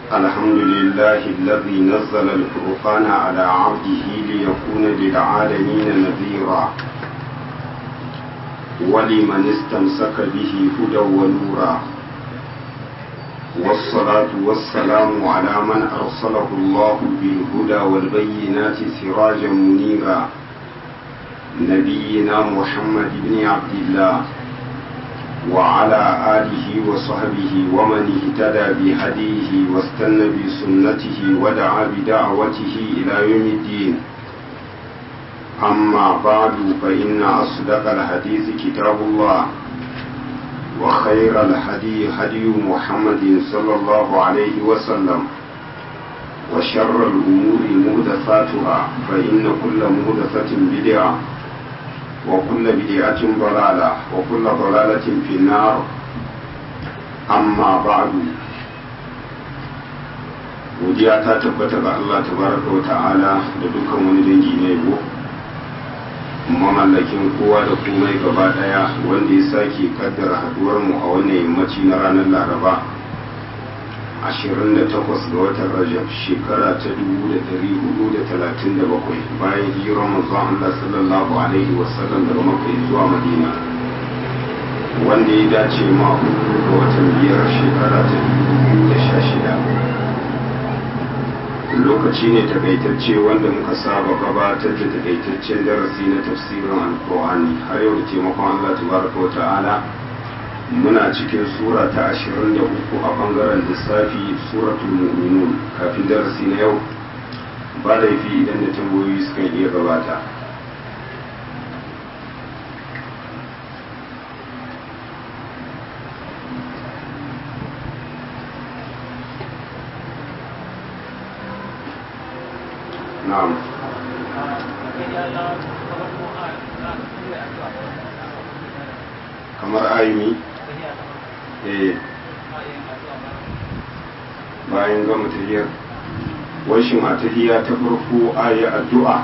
الحمد لله الذي نزل الفرقان على عبده ليكون للعالمين نذيرا ولمن استمسك به هدى ونورا والصلاة والسلام على من أرسله الله بالهدى والبينات سراجا منيرا نبينا محمد بن عبد الله وعلى آله وصحبه ومن اهتدى بهديه واستنى بسنته ودعا بدعوته إلى يوم الدين أما بعد فإن أصدق الحديث كتاب الله وخير الهدي هدي محمد صلى الله عليه وسلم وشر الأمور مهدفاتها فإن كل مهدفة بدعة وكل بدعة ضلالة وكل ضلالة في النار أما بعد godiya ta tabbata ga Allah tabaraka wa ta'ala da dukkan wani dangi na yabo mamallakin kowa da komai gaba daya wanda ya sake kaddara haduwar mu a wannan yammaci na ranar laraba 28 ga watan rajab shekara ta 1437 bayan hijirar manzon Allah sallallahu alaihi wasallam daga makka zuwa madina wanda ya dace ma ga watan biyar shekara ta 2016 lokaci ne takaitacce wanda muka saba gabatar da takaitaccen darasi na tafsirin alkur'ani har yau da taimakon Allah tabaraka wa ta'ala muna cikin sura ta 23 a bangaren lissafi suratul mu'minun kafin darasi na yau ba da fi idan da tambayoyi suka iya gabata na'am kamar ayumi eh bayan gama tahiyar washin a tahiya ta farko ayi addu'a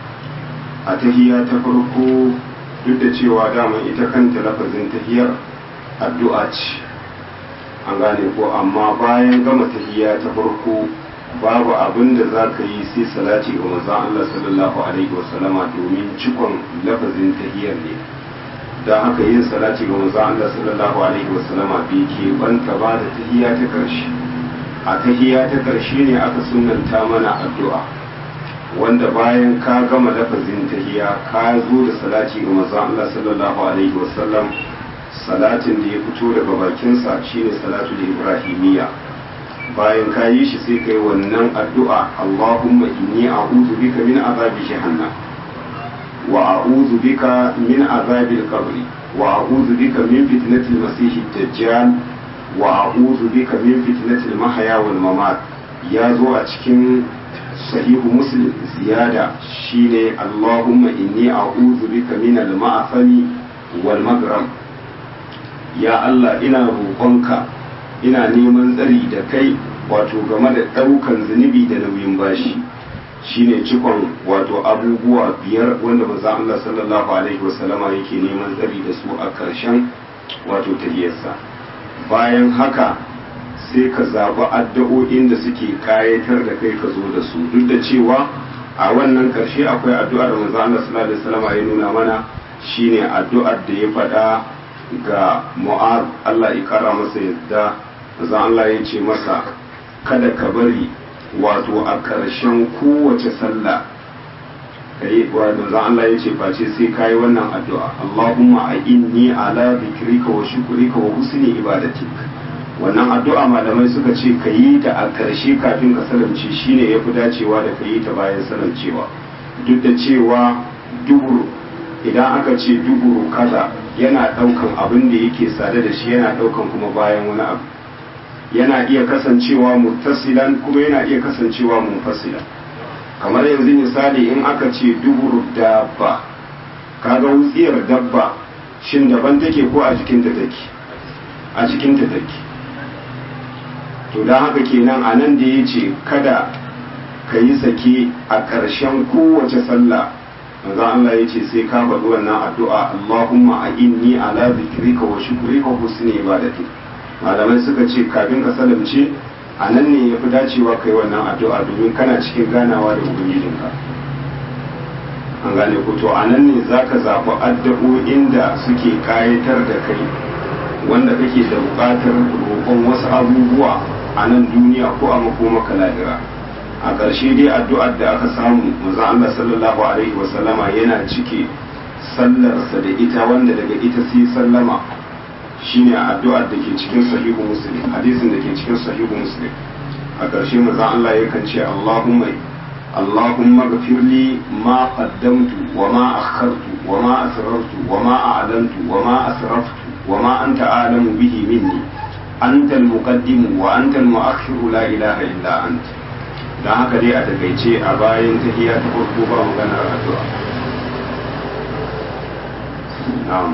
a tahiya ta farko duk da cewa daman ita kanta lafazin tahiyar addu'a ce an gane ko amma bayan gama tahiya ta farko babu abin da za ka yi sai salati ga manzon Allah sallallahu alaihi wasallama domin cikon lafazin tahiyar ne da haka yin salati ga manzon Allah sallallahu alaihi wasallama bai ke banta ba da tahiya ta karshe a tahiya ta karshe ne aka sunanta mana addu'a wanda bayan ka gama lafazin tahiya ka zo da salati ga manzon Allah sallallahu alaihi wasallam salatin da ya fito daga bakinsa shine salatul ibrahimiyya bayan ka yi shi sai kai wannan addu'a Allahumma inni a'udhu bika min azabi jahannam wa a'udhu bika min azabi al-qabr wa a'udhu bika min fitnati al-masih ad-dajjal wa a'udhu bika min fitnati al-mahya wal mamat ya zo a cikin sahihu muslim ziyada shine Allahumma inni a'udhu bika min al-ma'afani wal maghram ya Allah ina roƙonka ina neman tsari da kai wato game da ɗaukan zunubi da nauyin bashi shine cikon wato abubuwa biyar wanda manzo Allah sallallahu alaihi wasallama yake neman tsari da su a ƙarshen wato tahiyarsa bayan haka sai ka zaɓi addu'o'in da suke kayatar da kai ka zo da su duk da cewa a wannan ƙarshe akwai addu'ar da manzo Allah sallallahu alaihi wasallama ya nuna mana shine addu'ar da ya faɗa ga Mu'ad Allah ya kara masa yadda manzo Allah ya ce masa kada ka bari wato a ƙarshen kowace sallah kai wato zan Allah ya ce face sai kai wannan addu'a Allahumma a inni ala zikrika wa shukrika wa husni ibadatik wannan addu'a malamai suka ce ka yi ta a ƙarshe kafin ka salamce shine ya fi dacewa da ka yi ta bayan salamcewa duk da cewa duburu idan aka ce duburu kaza yana ɗaukan abin da yake sade da shi yana ɗaukan kuma bayan wani abu yana iya kasancewa muttasilan kuma yana iya kasancewa munfasilan kamar yanzu misali in aka ce duburu dabba kaga wutsiyar dabba shin daban take ko a jikinta take a jikinta take to don haka kenan a nan da ya ce kada ka yi sake a ƙarshen kowace sallah manzo Allah ya ce sai ka faɗi wannan addu'a Allahumma a inni ala zikrika wa shukrika wa husni ibadati malamai suka ce kafin ka salamce a nan ne ya fi dacewa kai wannan addu'a domin kana cikin ganawa da ubangijinka an gane ku to a nan ne za ka zaɓi addu'o'in da suke kayatar da kai wanda kake da buƙatar roƙon wasu abubuwa a nan duniya ko a makomaka lahira a ƙarshe dai addu'ar da aka samu manzon Allah sallallahu alaihi wasallama yana cike sallarsa da ita wanda daga ita sai sallama shine addu'ar da ke cikin sahihu muslim hadisin da ke cikin sahihu muslim a ƙarshe manzon Allah yakan ce Allahumma اللهم اغفر لي ما قدمت وما أخرت وما أسررت وما أعلنت وما أسرفت وما أنت أعلم به مني أنت المقدم وأنت المؤخر لا إله إلا أنت don haka dai a takaice a bayan tahiya ta farko ba maganar addu'a na'am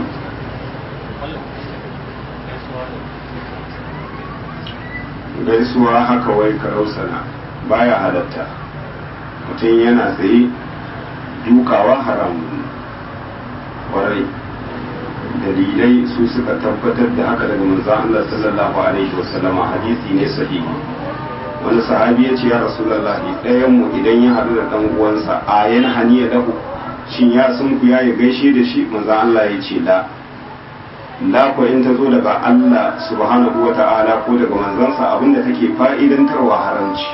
gaisuwa haka wai karausana baya halatta mutum yana tsaye dukawa haramun kwarai dalilai su suka tabbatar da haka daga manzon Allah sallallahu alaihi wasallama hadisi ne sahihi wani sahabi ya ce ya rasulullahi ɗayan mu idan ya haɗu da ɗan uwansa a yan haniya lahu shin ya sun ku ya gaishe da shi manzon Allah ya ce la la ko in ta zo daga Allah subhanahu wa ta'ala ko daga manzansa abinda take fa'idantarwa haramci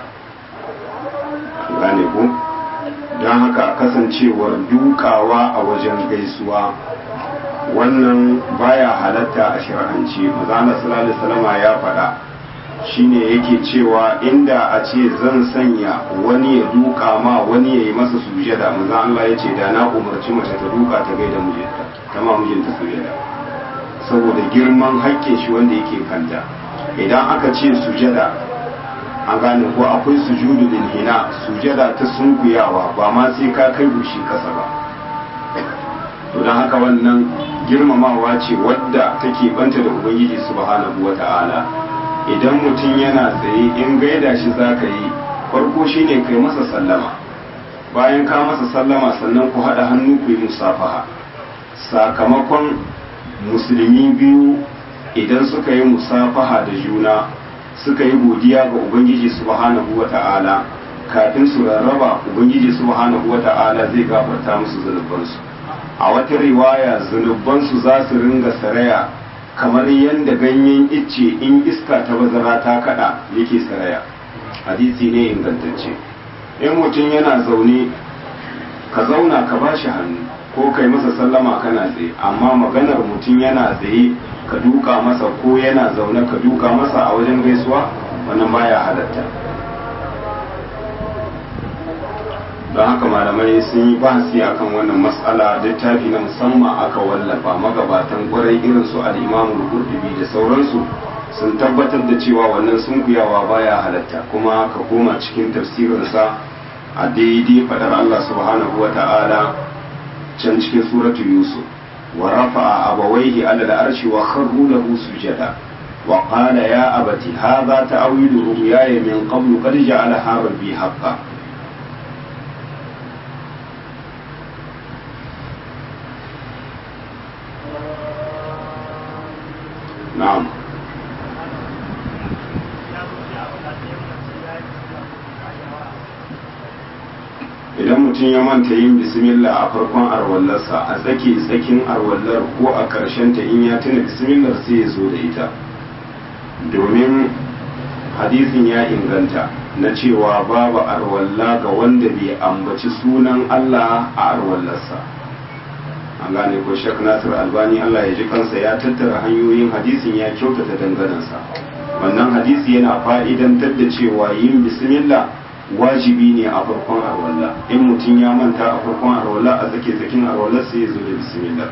gane ko don haka kasancewar dukawa a wajen gaisuwa wannan baya halatta a shari'anci mazana sallallahu salama ya faɗa shine yake cewa inda a ce zan sanya wani ya duka ma wani ya yi masa sujada maza Allah ya ce da na umarci mace ta duka ta gaida mijinta ta ma mijinta sujada saboda girman haƙƙin shi wanda yake kanta idan aka ce sujada an gane ko akwai sujudu lil hina sujada ta sunkuyawa ba ma sai ka kai gushi kasa ba to don haka wannan girmamawa ce wadda take banta da ubangiji subhanahu wata'ala idan mutum yana tsaye in gaida shi zaka yi farko shine kai masa sallama bayan ka masa sallama sannan ku haɗa hannu ku yi musafaha sakamakon musulmi biyu idan suka yi musafaha da juna suka yi godiya ga ubangiji subhanahu wata'ala kafin su rarraba ubangiji subhanahu wata'ala zai gafarta musu zunubansu a wata riwaya zunubansu za su ringa saraya kamar yadda ganyen icce in iska ta bazara ta kada yake saraya hadisi ne ingantacce in mutum yana zaune ka zauna ka ba shi hannu ko kai masa sallama kana tsaye amma maganar mutum yana tsaye ka duka masa ko yana zaune ka duka masa a wajen gaisuwa wannan baya halatta don haka malamai sun yi bahasi akan wannan matsala littafi na musamman aka wallafa magabatan kwarai irin su al'imamu qurtubi da sauransu sun tabbatar da cewa wannan sunkuyawa baya halatta kuma ka koma cikin tafsirinsa a daidai fadar Allah subhanahu wa ta'ala can cikin suratu yusuf ورفع أبويه على العرش وخروا له سجدا وقال يا أبت هذا تأويل رؤياي من قبل قد جعلها ربي حقا نعم idan mutum ya manta yin bismillah a farkon arwallarsa a tsaki tsakin arwallar ko a ƙarshen ta in ya tuna bismillah sai ya zo da ita domin hadisin ya inganta na cewa babu arwalla ga wanda bai ambaci sunan Allah a arwallarsa an gane ko shek nasir albani Allah ya ji kansa ya tattara hanyoyin hadisin ya kyautata danganansa wannan hadisi yana fa'idantar da cewa yin bismillah wajibi ne a farkon arwalla in mutum ya manta a farkon arwalla a tsake tsakin arwalla sai ya zo da bismillah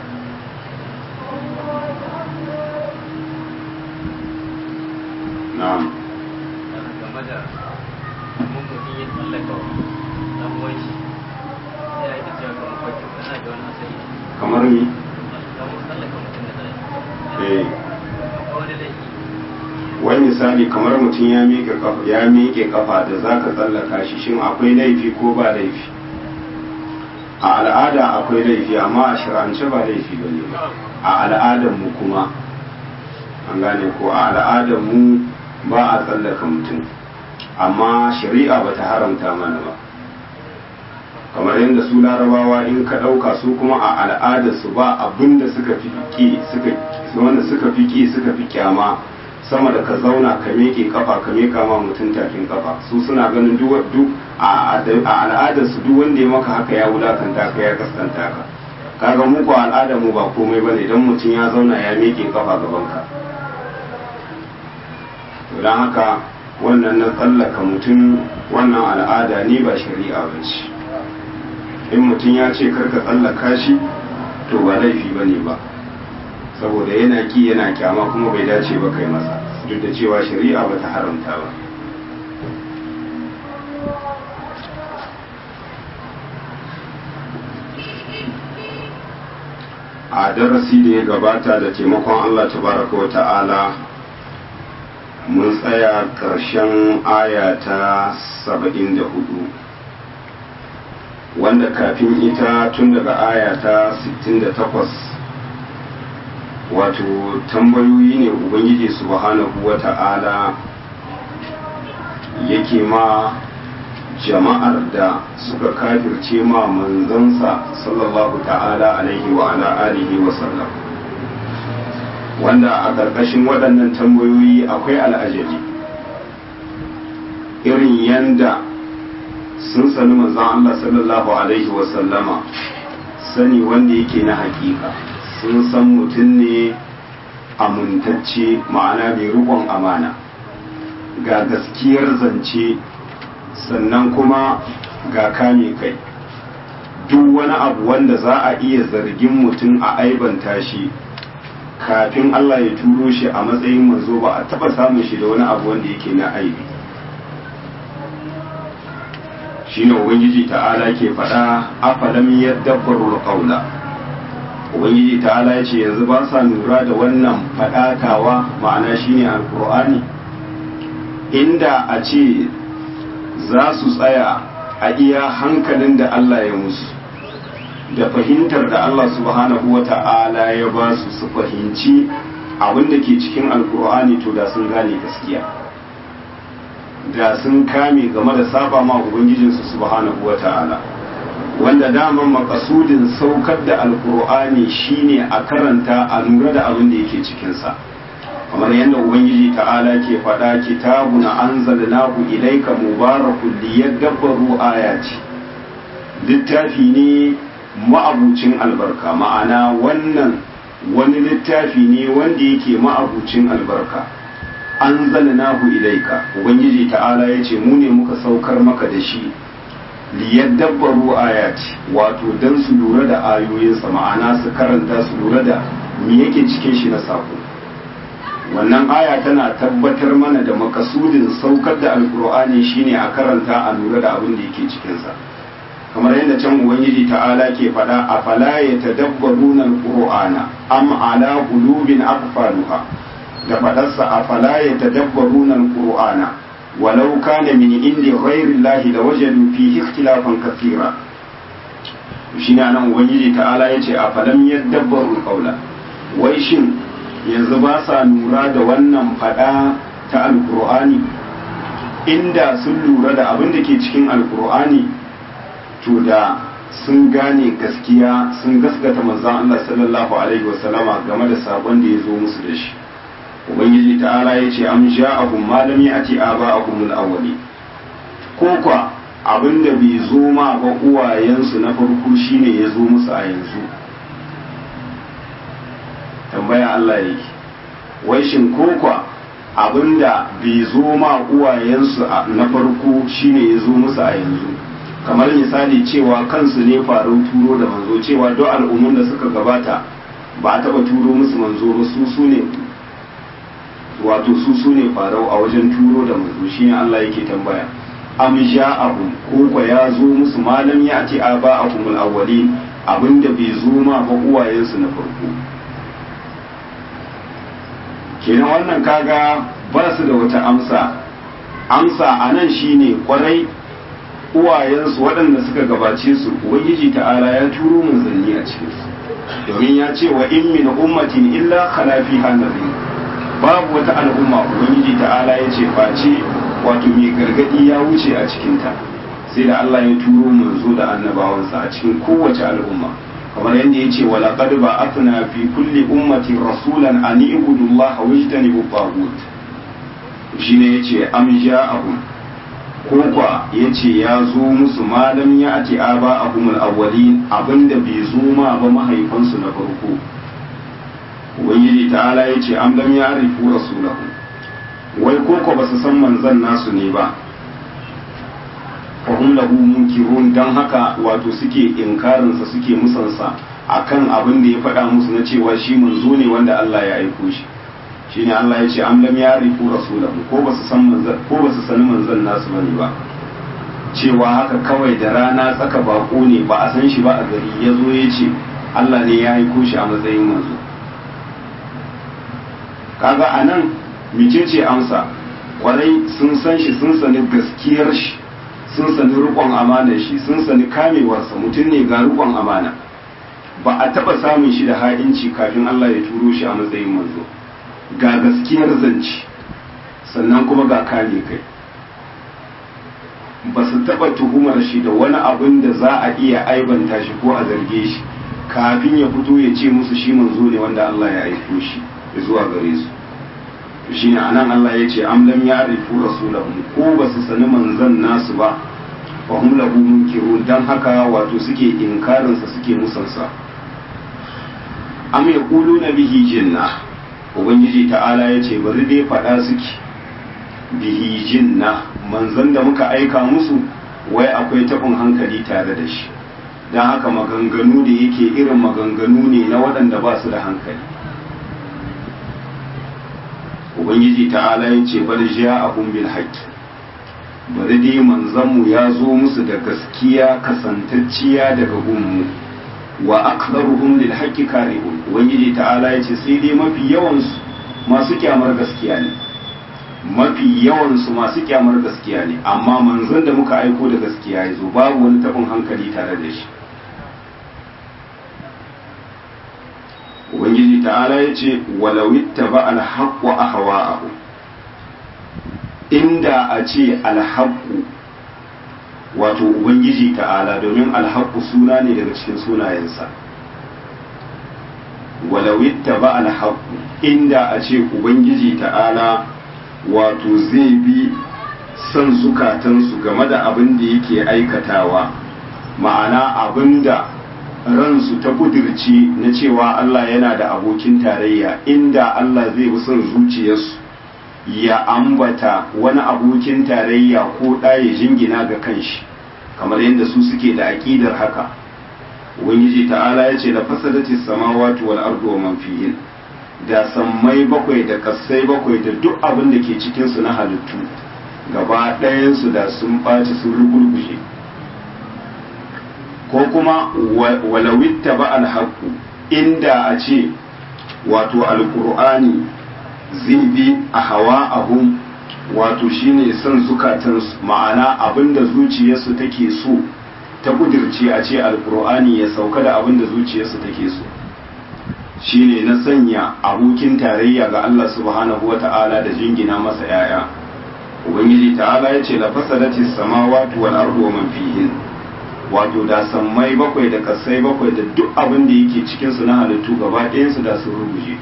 na'am game da mutum ya tsallaka dan wanshi ya yi cewa kamar kwakin kana da wani asali kamar ni kamar tsallaka mutum da tsallaka eh akwai wani laifi wai misali kamar mutum ya miƙe kafa ya miƙe kafa da zaka tsallaka shi shin akwai laifi ko ba laifi a al'ada akwai laifi amma a shirance ba laifi bane ba a al'adar mu kuma an gane ko a al'adar mu ba a tsallaka mutum amma shari'a ba ta haramta mana ba kamar yadda su larabawa in ka ɗauka su kuma a al'adarsu ba abin da suka fi ƙi suka wanda suka fi ƙi suka fi kyama sama da ka zauna ka miƙe kafa ka miƙa ma mutum tafin kafa su suna ganin duk a al'adarsu duk wanda ya maka haka ya wulakanta ka ya kaskanta ka kaga mu ko al'adar mu ba komai bane idan mutum ya zauna ya miƙe kafa gaban ka to dan haka wannan na tsallaka mutum wannan al'ada ne ba shari'a ba ce in mutum ya ce karka tsallaka shi to ba laifi ba ne ba saboda yana ki yana kyama kuma bai dace ba kai masa duk da cewa shari'a ba ta haramta ba a darasi da ya gabata da taimakon Allah tabaraka wa ta'ala mun tsaya ƙarshen aya ta saba'in da hudu wanda kafin ita tun daga aya ta 68 wato tambayoyi ne ubangiji subhanahu wa ta'ala yake ma jama'ar da suka kafirce ma manzansa sallallahu ta'ala alaihi wa ala alihi wa sallam wanda a ƙarƙashin waɗannan tambayoyi akwai al'ajabi irin yanda sun sani manzan Allah sallallahu alaihi wa sallama sani wanda yake na hakika sun san mutum ne amintacce ma'ana mai riƙon amana ga gaskiyar zance sannan kuma ga kame kai duk wani abu wanda za a iya zargin mutum a aibanta shi kafin Allah ya turo shi a matsayin manzo ba a taba samun shi da wani abu wanda yake na aibi shine ubangiji ta'ala ke faɗa afalam yadabbaru qawla ubangiji ta'ala ya ce yanzu ba sa lura da wannan faɗatawa ma'ana shine alqur'ani inda a ce za su tsaya a iya hankalin da Allah ya musu da fahimtar da Allah subhanahu wa ta'ala ya ba su su fahimci abin da ke cikin alkur'ani to da sun gane gaskiya da sun kame game da saba ma ubangijinsu subhanahu wa ta'ala wanda daman makasudin saukar da alkur'ani shine a karanta a lura da abin da yake cikinsa kamar yadda ubangiji ta'ala ke faɗa kitabun anzalnahu ilayka mubarakun liyadabbaru ayati littafi ne ma'abucin albarka ma'ana wannan wani littafi ne wanda yake ma'abucin albarka anzalnahu ilayka ubangiji ta'ala yace mu ne muka saukar maka da shi liyadabbaru ayati wato dan su lura da ayoyinsa ma'ana su karanta su lura da me yake cikin shi na sako wannan aya tana tabbatar mana da makasudin saukar da alkur'ani shine a karanta a lura da abin da yake cikinsa kamar yadda can ubangiji ta'ala ke faɗa a fala ya tadabbaruna alqur'ana am ala qulubin aqfaluha da faɗarsa a fala ya tadabbaruna alqur'ana walau kana min indi ghairi llahi lawajadu fihi ikhtilafan kathira shine anan ubangiji ta'ala yace a falam yadabbaru qawla wai shin yanzu ba sa lura da wannan fada ta alkur'ani inda sun lura da abin da ke cikin alkur'ani to da sun gane gaskiya sun gaskata manzon Allah sallallahu alaihi wasallama game da sabon da ya zo musu da shi ubangiji ta'ala ya ce am ja'ahum ma lam ya'ti aba'ahum al-awwali ko kwa abin da bai zo ma ba uwayensu na farko shine ya zo musu a yanzu tambaya Allah yake wai shin kokwa abinda bai zo ma uwayensu na farko shine ya zo musu a yanzu kamar misali cewa kansu ne faru turo da manzo cewa duk al'ummun da suka gabata ba a taba turo musu manzo ba su su ne wato su su ne farau a wajen turo da manzo shine Allah yake tambaya am ja'ahum ko ya zo musu malam ya ce aba'ahum al-awwalin abinda bai zo ma ba uwayensu na farko kenan wannan kaga ba su da wata amsa amsa a nan shine kwarai uwayensu waɗanda suka gabace su ubangiji ta'ala ya turo manzanni a cikinsu domin ya ce wa in min ummatin illa khala fiha nadhir babu wata al'umma ubangiji ta'ala ya ce face wato mai gargadi ya wuce a cikinta sai da Allah ya turo manzo da annabawansa a cikin kowace al'umma kamar yadda ya ce wa laqad ba'athna fi kulli ummatin rasulan an ibudu Allah wa yajtanibu taghut shine yace am ja'ahum ko kwa yace ya zo musu malam ya ati aba ahumul awwalin abinda bai zo ma ba mahaifansu na farko ubangiji ta'ala yace am lam ya'rifu rasulahu wai ko ko basu san manzon nasu ne ba fahim lahu munkirun dan haka wato suke inkarinsa suke musansa akan abin da ya faɗa musu na cewa shi manzo ne wanda Allah ya aiko shi shine Allah ya ce am lam yarifu rasulahu ko basu san manzon ko basu sani manzon nasu bane ba cewa haka kawai da rana tsaka bako ne ba a san shi ba a gari ya zo ya ce Allah ne ya aiko shi a matsayin manzo kaga anan micece amsa kwarai sun san shi sun sani gaskiyar shi sun sani rukon amanar shi sun sani kamewarsa mutum ne ga rukon amana ba a taba samun shi da ha'inci kafin Allah ya turo shi a matsayin manzo ga gaskiyar zanci sannan kuma ga kame kai ba su taba tuhumar shi da wani abin da za a iya aibanta shi ko a zarge shi kafin ya fito ya ce musu shi manzo ne wanda Allah ya aiko shi zuwa gare su shi ne anan Allah ya ce am lam ya'rifu rasulahum ko ba su sani manzon nasu ba fa hum lahu munkirun dan haka wato suke inkarin sa suke musansa am yaquluna bihi jinna ubangiji ta'ala ya ce bari dai fada suke bihi jinna manzon da muka aika musu wai akwai tabin hankali tare da shi dan haka maganganu da yake irin maganganu ne na waɗanda ba su da hankali ubangiji ta'ala ya ce bal ja'ahum bil haqq bari dai manzanmu ya zo musu da gaskiya kasantacciya daga gunmu wa aktharuhum lil haqqi karihun ubangiji ta'ala ya ce sai dai mafi yawan su masu kyamar gaskiya ne mafi yawan su masu kyamar gaskiya ne amma manzon da muka aiko da gaskiya ya zo babu wani tabin hankali tare da shi ubangiji ta'ala ya ce walawitta ba alhaƙu a hawa'ahu inda a ce alhaƙu wato ubangiji ta'ala domin alhaƙu suna ne daga cikin sunayensa walawitta ba alhaƙu inda a ce ubangiji ta'ala wato zai bi son zukatansu game da abin da yake aikatawa ma'ana abin da ransu ta kudirci na cewa Allah yana da abokin tarayya inda Allah zai bi son zuciyarsu ya ambata wani abokin tarayya ko ɗaya jingina ga kanshi kamar yadda su suke da aƙidar haka ubangiji ta'ala ya ce da fasadati samawati wal ardu wa man fihin da sammai bakwai da kasai bakwai da duk abin da ke cikin su na halittu gaba ɗayansu da sun ɓaci sun rugurguje ko kuma walawitta ba alhaku inda a ce wato alkur'ani zai bi a hawa ahun wato shine son zukatansu ma'ana abinda zuciyarsu take so ta kudirce a ce alkur'ani ya sauka da abinda zuciyarsu take so shine na sanya abokin tarayya ga Allah subhanahu wa ta'ala da jingina masa 'ya'ya ubangiji ta'ala ya ce la fasadatis samawati wal ardu wa man fihin wato da sammai bakwai da kasai bakwai da duk abin da yake cikinsu na halittu gaba ɗayansu da sun ruguje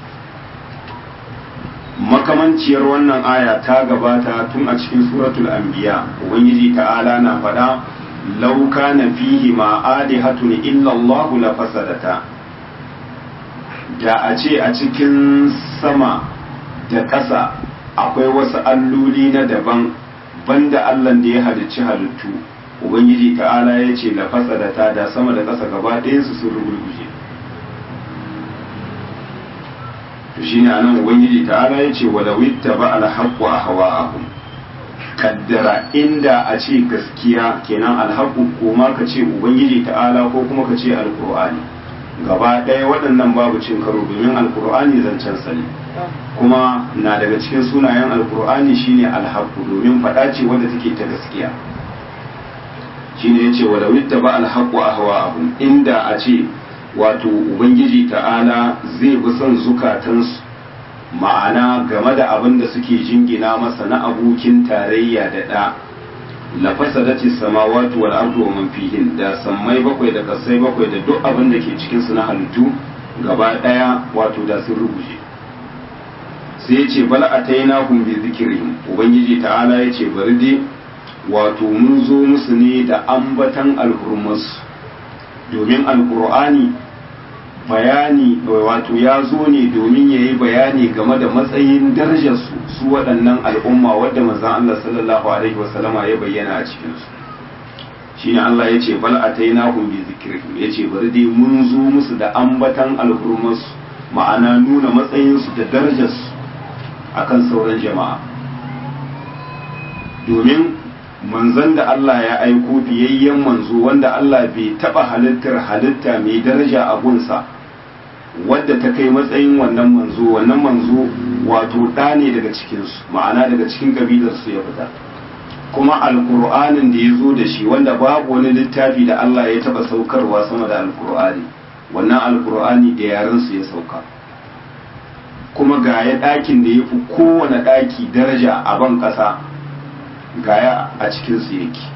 makamanciyar wannan aya ta gabata tun a cikin suratul anbiya ubangiji ta'ala na faɗa lauka na fihi ma alihatun illa Allah la fasadata da a ce a cikin sama da ƙasa akwai wasu alloli na daban banda Allah da ya halicci halittu ubangiji ta'ala ya ce la fasadata da sama da ƙasa gaba ɗayansu sun rugurguje to shine anan ubangiji ta'ala ya ce wala witta ba al haqqu ahwa'ahum kaddara inda a ce gaskiya kenan alhaqqu ko ma ka ce ubangiji ta'ala ko kuma ka ce alqur'ani gaba ɗaya waɗannan babu cin karo domin alqur'ani zancen sani kuma na daga cikin sunayen alqur'ani shine alhaqqu domin faɗa ce wadda take ta gaskiya shine yace wala witta ba alhaqu ahwa'ahum inda a ce wato ubangiji ta'ala zai bi son zukatansu ma'ana game da abin da suke jingina masa na abokin tarayya da ɗa la fasadati samawati wal ardu wa man fihin da sammai bakwai da kasai bakwai da duk abin da ke cikin su na halittu gaba daya wato da sun rubuje sai yace bal atainahum bi zikrihim ubangiji ta'ala yace bari dai wato mun zo musu ne da ambatan alhurmus domin alqur'ani bayani wato ya zo ne domin ya yi bayani game da matsayin darajarsu su waɗannan al'umma wadda manzan Allah sallallahu Alaihi wasallama ya bayyana a cikinsu shi ne Allah ya ce bal a taina bi zikirhim ya ce bari dai mun zo musu da ambatan alhurmarsu ma'ana nuna matsayinsu da darajarsu akan sauran jama'a domin manzon da Allah ya aiko biyayyen manzo wanda Allah bai taɓa halittar halitta mai daraja a gunsa wadda ta kai matsayin wannan manzo wannan manzo wato ɗa ne daga cikinsu ma'ana daga cikin kabilarsu ya fita kuma alkur'anin da ya zo da shi wanda babu wani littafi da Allah ya taɓa saukarwa sama da alkur'ani wannan alkur'ani da yarensu ya sauka kuma gaya ɗakin da ya fi kowane ɗaki daraja a ban ƙasa gaya a cikinsu yake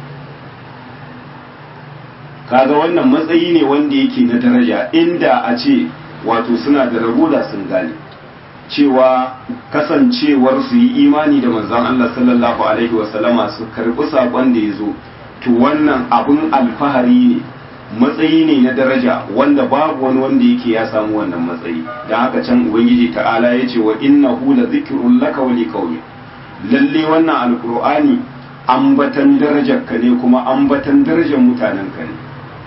kaga wannan matsayi ne wanda yake na daraja inda a ce wato suna da rabo da sun gane cewa kasancewar su yi imani da manzon Allah sallallahu alaihi wasallama su karbi sakon da ya zo to wannan abun alfahari ne matsayi ne na daraja wanda babu wani wanda yake ya samu wannan matsayi don haka can ubangiji ta'ala ya ce wa innahu la zikrun laka wa liqaumi lalle wannan alqur'ani ambatan darajar ka ne kuma ambatan darajar mutanen ka ne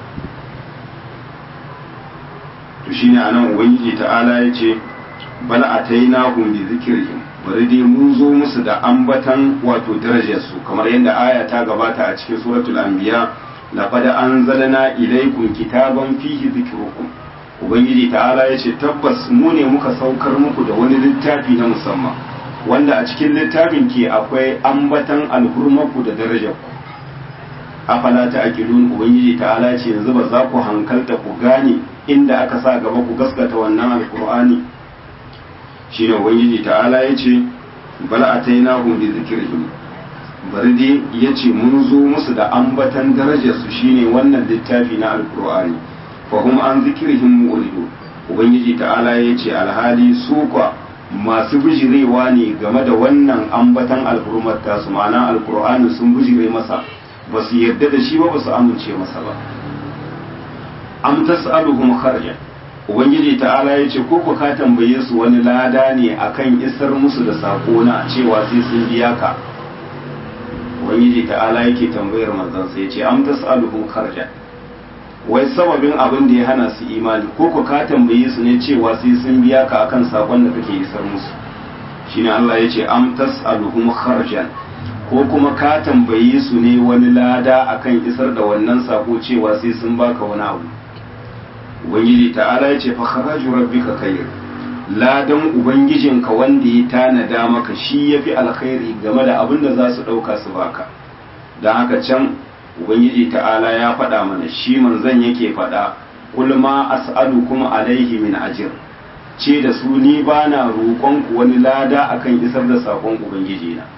to shine anan ubangiji ta'ala ya ce bal atainahum bi zikrihim bari dai mun zo musu da ambatan wato darajar su kamar yadda aya ta gabata a cikin suratul anbiya laqad anzalna ilaykum kitaban fihi zikrukum ubangiji ta'ala ya ce tabbas mu ne muka saukar muku da wani littafi na musamman wanda a cikin littafin ke akwai ambatan alhurmarku da darajarku afala ta aqilun ubangiji ta'ala ce yanzu ba za ku hankalta ku gane inda aka sa gaba ku gaskata wannan alqur'ani shine ubangiji ta'ala ya ce bal atainahum bi zikrihim bari dai ya ce mun zo musu da ambatan darajarsu shine wannan littafi na alqur'ani fa hum an zikrihim mu'ridu ubangiji ta'ala ya ce alhali su kwa masu bijirewa ne game da wannan ambatan alhurmar tasu ma'ana alkur'ani sun bijire masa ba su yarda da shi ba ba su amince masa ba am tas'aluhum kharja ubangiji ta'ala ya ce ko ka tambaye su wani lada ne akan isar musu da sako na cewa sai sun biya ka ubangiji ta'ala yake tambayar manzon sai ya ce am tas'aluhum kharja wai sababin abin da ya hana su imani ko ku ka tambaye su ne cewa sai sun biya ka akan sakon da kake isar musu shine Allah ya ce am tas'aluhum kharjan ko kuma ka tambaye su ne wani lada akan isar da wannan sako cewa sai sun baka wani abu ubangiji ta'ala ya ce fa kharaju rabbika khair ladan ubangijinka wanda ya tanada maka shi yafi alkhairi game da abin da za su dauka su baka dan haka can ubangiji ta'ala ya faɗa mana shi manzon yake faɗa kul ma as'alukum alaihi min ajr ce da su ni bana roƙon ku wani lada akan isar da sakon ubangiji na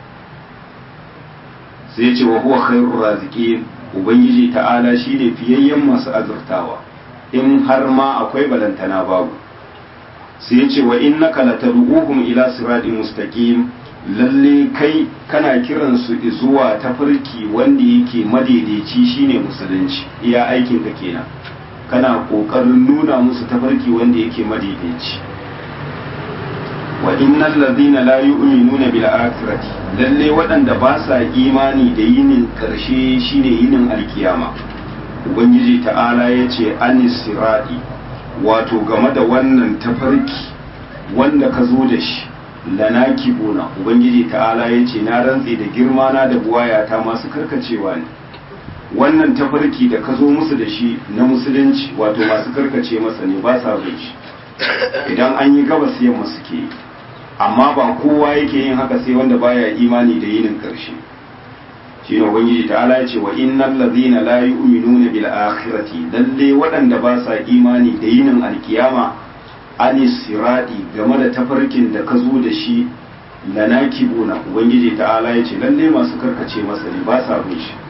sai ce wa huwa khairur raziqin ubangiji ta'ala shine fiyayyen masu azurtawa in har ma akwai balantana babu sai ce wa innaka latad'uhum ila siratin mustaqim lalle kai kana kiran su zuwa tafarki wanda yake madaidaici shine musulunci iya aikin ka kenan kana kokarin nuna musu tafarki wanda yake madaidaici wa innal ladina la yu'minuna bil akhirati lalle waɗanda ba sa imani da yinin karshe shine yinin alkiyama ubangiji ta'ala yace anis sirati wato game da wannan tafarki wanda ka zo da shi lana kibuna ubangiji ta'ala ya ce na rantse da girma na da buwayata masu karkacewa ne wannan tafarki da ka zo musu da shi na musulunci wato masu karkace masa ne ba sa bin shi idan an yi gabas yamma suke amma ba kowa yake yin haka sai wanda baya imani da yinin karshe shi ne ubangiji ta'ala ya ce wa innal ladhina la yu'minuna bil akhirati lalle waɗanda ba sa imani da yinin alkiyama anis siradi game da tafarkin da ka zo da shi lanakibuna ubangiji ta'ala ya ce lalle masu karkace masa ne ba sa bin shi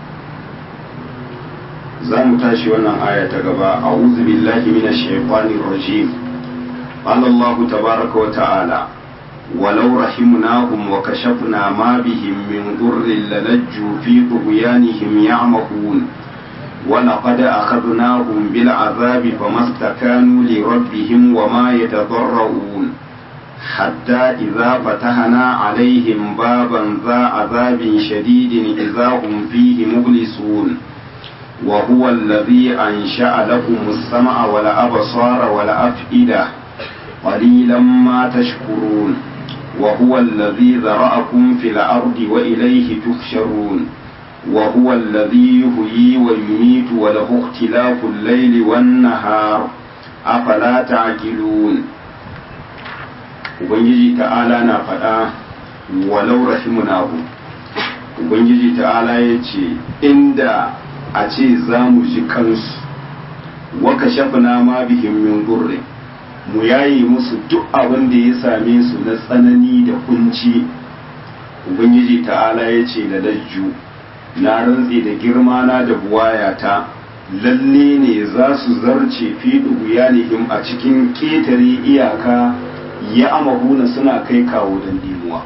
za mu tashi wannan aya ta gaba a'udhu billahi minash shaitanir rajim qala Allah tabaaraka wa ta'ala ولو رحمناهم وكشفنا ما بهم من ضر للجوا في طغيانهم يعمهون ولقد أخذناهم بالعذاب فما استكانوا لربهم وما يتضرعون حتى إذا فتحنا عليهم بابا ذا عذاب شديد إذا هم فيه مبلسون وهو الذي أنشأ لكم السمع والأبصار والأفئدة قليلا ما تشكرون وهو الذي ذرأكم في الأرض وإليه تحشرون وهو الذي يحيي ويميت وله اختلاف الليل والنهار أفلا تعقلون Ubangiji ta'ala na faɗa walau rahimunahu Ubangiji ta'ala ya ce inda a ce za mu ji kansu waka shafina ma bihin min gurre mu yayi musu duk abin da ya same su na tsanani da kunci Ubangiji ta'ala ya ce da lajju na rantse da girma na da buwayata lalle ne za su zarce fi duguyanihim a cikin ƙetare iyaka ya amahuna suna kai kawo don dimuwa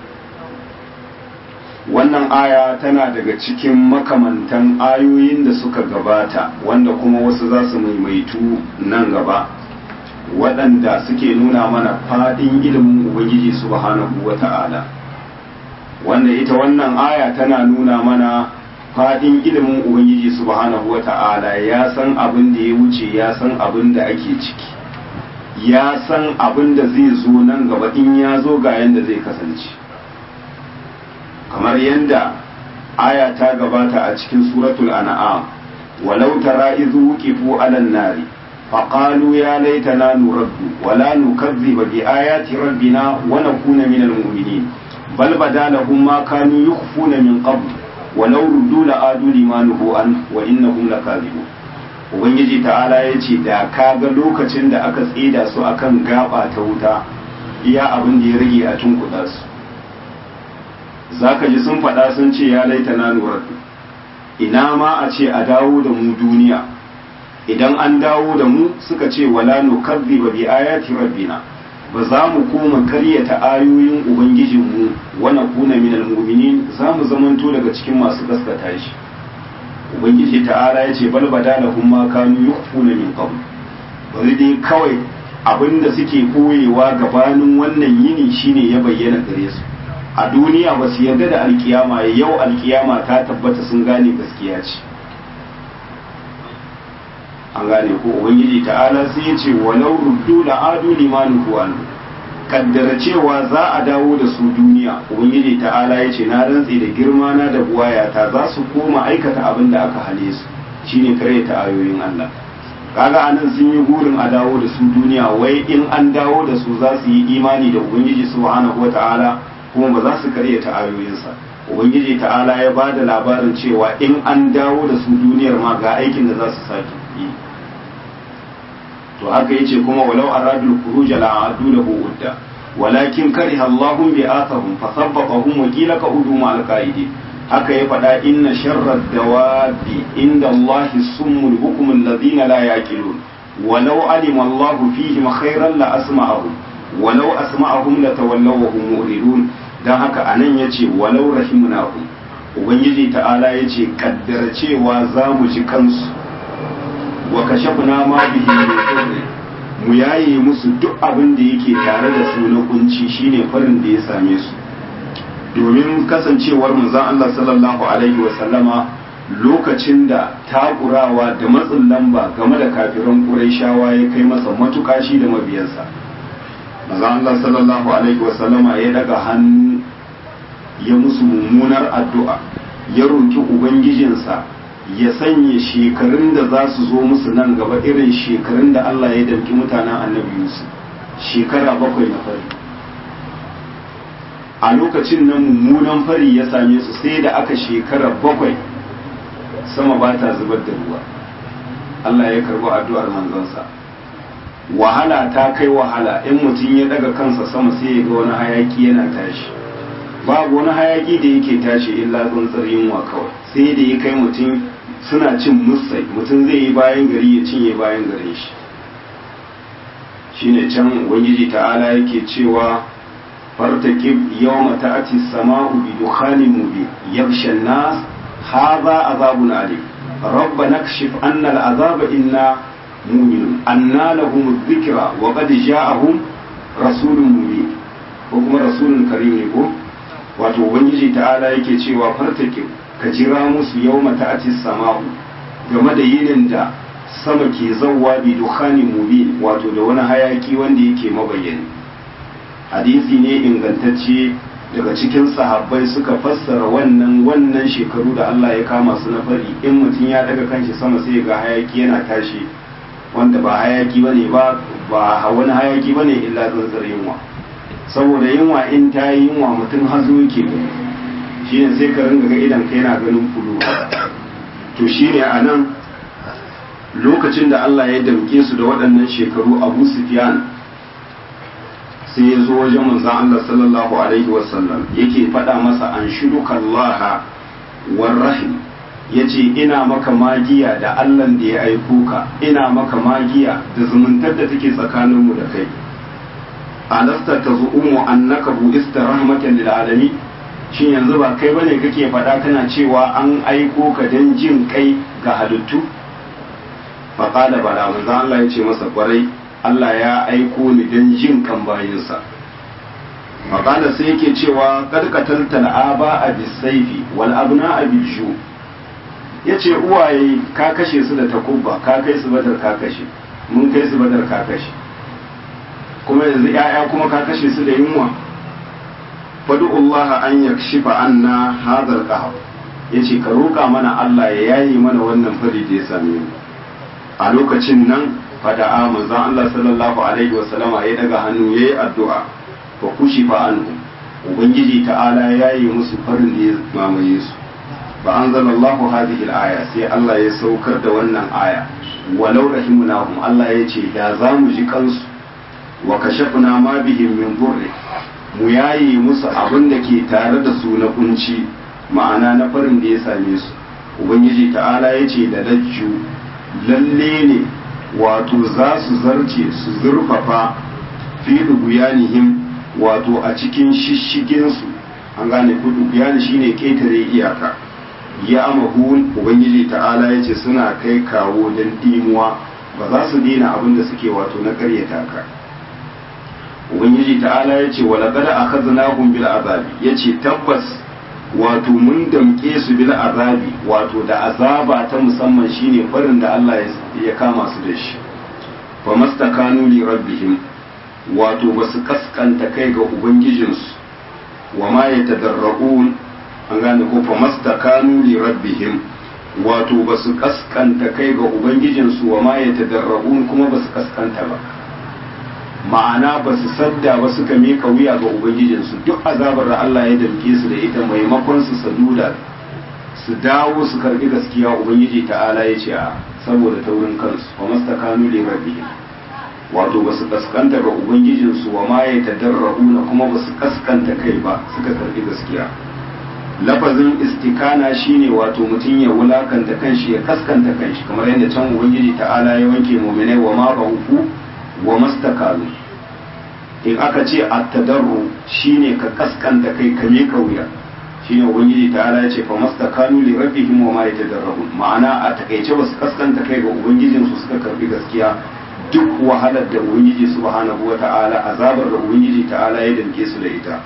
wannan aya tana daga cikin makamantan ayoyin da suka gabata wanda kuma wasu za su maimaitu nan gaba waɗanda suke nuna mana faɗin ilimin ubangiji subhanahu wa ta'ala wanda ita wannan aya tana nuna mana faɗin ilimin ubangiji subhanahu wa ta'ala ya san abin da ya wuce ya san abin da ake ciki ya san abin da zai zo nan gaba in ya zo ga yanda zai kasance kamar yadda aya ta gabata a cikin suratul an'am walau tara idhu wuqifu 'alan nari faqalu ya laitana nuraddu wala nukazziba bi ayati rabbina wa nakuna minal mu'minin bal badalahum ma kanu yukhfuna min qabl walau ruddu la'adu lima nuhu an wa innahum lakazibun ubangiji ta'ala ya ce da ka ga lokacin da aka tsida su akan gaba ta wuta iya abin da ya rage a tunkuɗa su za ka ji sun faɗa sun ce ya laita na nurar ina ma a ce a dawo da mu duniya idan an dawo da mu suka ce wala nukazzi ba bi ayati rabbina ba za mu koma karyata ayoyin ubangijinmu wa nakuna minal mu'minin za mu zamanto daga cikin masu gaskata shi ubangiji ta'ala ya ce bal badalahum ma kanu yukhfuna min qabl bari dai kawai abinda suke koyewa gabanin wannan yini shine ya bayyana gare su a duniya ba su yarda da alkiyama yau alkiyama ta tabbata sun gane gaskiya ce an gane ko ubangiji ta'ala sai ya ce walau ruddu la adu limanu huwan kaddara cewa za a dawo da su duniya ubangiji ta'ala ya ce na rantse da girma na da buwayata za su koma aikata abin da aka hale su shine kare ta ayoyin Allah kaga anan sun yi gurin a dawo da su duniya wai in an dawo da su za su yi imani da ubangiji subhanahu wata'ala kuma ba za su kare ta ayoyinsa ubangiji ta'ala ya ba da labarin cewa in an dawo da su duniyar ma ga aikin da za su sake yi to haka yace kuma walau aradul khuruj la adu lahu udda walakin kariha Allahu bi athahum fasabbaqahum wa qila qa'udu ma al-qaidi haka ya faɗa inna sharrad dawabi inda Allah summul bukum alladhina la yaqilun walau alima Allah fihim khairan la asma'ahum walau asma'ahum la tawallaw wa hum mu'ridun dan haka anan yace walau rahimnahum ubangiji ta'ala yace kaddara cewa za mu ji kansu wa kashafna ma bihi min mu yaye musu duk abin da yake tare da su na kunci shine farin da ya same su domin kasancewar manzon Allah sallallahu alaihi wa sallama lokacin da takurawa da matsin lamba game da kafiran Qurayshawa ya kai masa matuƙa shi da mabiyansa manzon Allah sallallahu alaihi wa sallama ya daga hannu ya musu mummunar addu'a ya roki ubangijinsa ya sanya shekarun da za su zo musu nan gaba irin shekarun da Allah ya damki mutanen annabi Yusuf shekara bakwai na fari a lokacin nan mummunan fari ya same su sai da aka shekara bakwai sama ba ta zubar da ruwa Allah ya karbi addu'ar manzansa wahala ta kai wahala in mutum ya daga kansa sama sai ya ga wani hayaki yana tashi babu wani hayaki da yake tashi illa tsuntsar yunwa kawai sai da ya kai mutum suna cin musai mutum zai yi bayan gari ya cinye bayan garin shi shine can ubangiji ta'ala yake cewa fartakib yawma ta'ati as-sama'u bi dukhanin mubin yaghsha an-nas hadha azabun alim rabbana kashif anna al-azaba inna mu'minun anna lahum adh-dhikra wa qad ja'ahum rasulun mubin ko kuma rasulun karim ne ko wato ubangiji ta'ala yake cewa fartakib ka jira musu yawma ta'ati as-sama'u game da yinin da sama ke zauwa bi dukhani mubin wato da wani hayaki wanda yake mabayyani hadisi ne ingantacce daga cikin sahabbai suka fassara wannan wannan shekaru da Allah ya kama su na fari in mutum ya daga kanshi sama sai ga hayaki yana tashi wanda ba hayaki bane ba ba wani hayaki bane illa tsantsar yunwa saboda yunwa in ta yi yunwa mutum hazo yake shine sai ka ringa ga idan ka yana ganin fulu to shine anan lokacin da Allah ya damke su da waɗannan shekaru Abu Sufyan sai ya zo wajen manzon Allah sallallahu alaihi wasallam yake faɗa masa an shuduka Allah war rahim yace ina maka magiya da Allah da ya aiko ka ina maka magiya da zumuntar da take tsakaninmu da kai alasta tazumu annaka bu'ista rahmatan lil alamin shin yanzu ba kai bane kake faɗa kana cewa an aiko ka dan jin kai ga halittu faƙada bala manzo Allah ya ce masa kwarai Allah ya aiko ni don jin kan bayinsa faƙada sai yake cewa karkatar tal'aba a bisaifi wal abna a bishu ya ce uwaye ka kashe su da takubba ka kai su badar ka kashe mun kai su badar ka kashe kuma yanzu ‘ya'ya kuma ka kashe su da yunwa fadu'ullaha an yakshifa anna hadar qahab yace ka roƙa mana Allah ya yayi mana wannan fari da ya same mu a lokacin nan fada'a manzon Allah sallallahu alaihi wa sallama ya daga hannu yayi addu'a fa kushifa anhu ubangiji ta'ala ya yi musu farin da ya mamaye su fa anzalallahu hadhihi al-aya sai Allah ya saukar da wannan aya walau rahimunahum Allah ya ce da za mu ji kansu wa kashafna ma bihim min burri mu yayi musu abin da ke tare da su na kunci ma'ana na farin da ya same su ubangiji ta'ala ya ce da lajju lalle ne wato za su zarce su zurfafa fi dubuyanihim wato a cikin shishiginsu an gane ku dubuyani shine ketare iyaka ya amahun ubangiji ta'ala ya ce suna kai kawo don dimuwa ba za su daina abin da suke wato na karyata ka ubangiji ta'ala ya ce wala kada akhadnahum bil azabi yace tabbas wato mun damke su bil azabi wato da azaba ta musamman shine farin da Allah ya kama su da shi fa mastakanu li rabbihim wato basu kaskanta kai ga ubangijinsu wa ma yatadarrun an gane ko fa mastakanu li rabbihim wato basu kaskanta kai ga ubangijinsu wa ma yatadarrun kuma basu kaskanta ba ma'ana ba su sadda ba suka mika wuya ga ubangijinsu duk azabar da Allah ya damke su da ita maimakon su saduda su dawo su karbi gaskiya ubangiji ta'ala ya ce a saboda taurin kansu wa mastakanu li rabbihim wato ba su kaskanta ga ubangijinsu wa ma ya tadarrabuna kuma ba su kaskanta kai ba suka karbi gaskiya lafazin istikana shine wato mutum ya wulakanta kanshi ya kaskanta kanshi kamar yadda can ubangiji ta'ala ya wanke mu'minai wa ma ba'uku wa mastakalu in aka ce at-tadarru shine ka kaskanta kai ka mika wuya shine ubangiji ta'ala ya ce fa mastakanu li rabbihim wa ma yatadarrabun ma'ana a takaice ba su kaskanta kai ga ubangijin su suka karbi gaskiya duk wahalar da ubangiji subhanahu wa ta'ala azabar da ubangiji ta'ala ya danke su da ita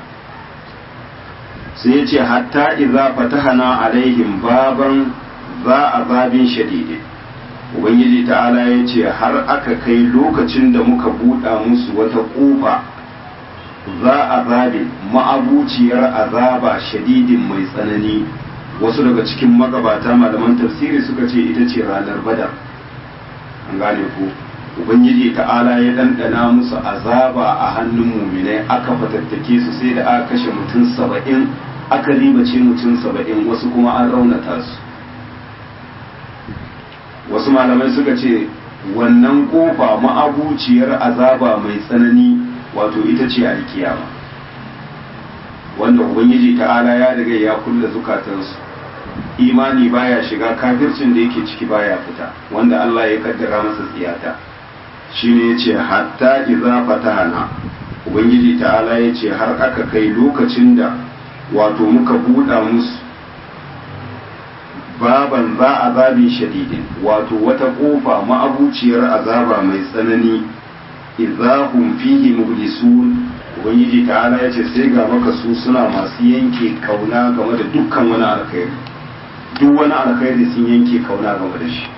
sai ya ce hatta idza fatahana alaihim baban za azabin shadidin ubangiji ta'ala ya ce har aka kai lokacin da muka buɗa musu wata ƙofa za a zabe ma'abuciyar azaba shadidin mai tsanani wasu daga cikin magabata malaman tafsiri suka ce ita ce ranar badar an gane ku ubangiji ta'ala ya ɗanɗana musu azaba a hannun muminai aka fatattake su sai da aka kashe mutum saba'in aka ribace mutum saba'in wasu kuma an raunata su wasu malamai suka ce wannan kofa ma'abuciyar azaba mai tsanani wato ita ce alkiyama wanda ubangiji ta'ala ya riga ya kulle zukatansu imani baya shiga kafircin da yake ciki baya fita wanda Allah ya kaddara masa tsiyata shine yace hatta idza fatahana ubangiji ta'ala yace har aka kai lokacin da wato muka buɗa musu baban za azabin shadidin wato wata kofa ma'abuciyar azaba mai tsanani idahum fihi mublisun ubangiji ta'ala ya ce sai ga maka su suna masu yanke kauna game da dukkan wani alkhairi duk wani alkhairi sun yanke kauna game da shi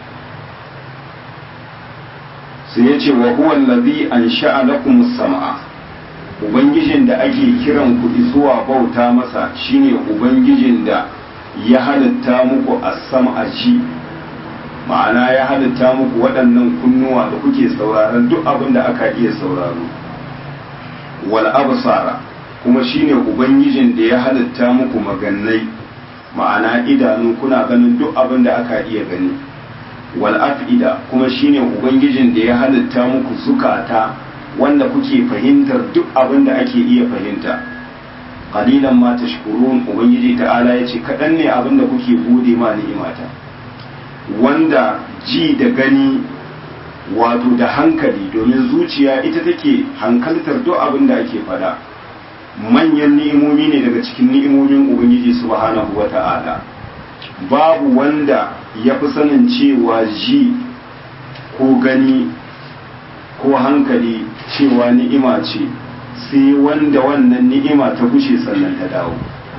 sai ya ce wa huwa allazi ansha'a lakum sam'a ubangijin da ake kiran ku zuwa bauta masa shine ubangijin da ya halitta muku as-sam'a ji ma'ana ya halitta muku waɗannan kunnuwa da kuke sauraron duk abin da aka iya sauraro wal absara kuma shine ubangijin da ya halitta muku magannai ma'ana idanu kuna ganin duk abin da aka iya gani wal afida kuma shine ubangijin da ya halitta muku zukata wanda kuke fahimtar duk abin da ake iya fahimta qalilan ma tashkurun ubangiji ta'ala yace kadan ne abin da kuke gode ma ni'imata wanda ji da gani wato da hankali domin zuciya ita take hankaltar duk abin da ake fada manyan ni'imomi ne daga cikin ni'imomin ubangiji subhanahu wata'ala babu wanda ya fi sanin cewa ji ko gani ko hankali cewa ni'ima ce sai wanda wannan ni'ima ta gushe sannan ta dawo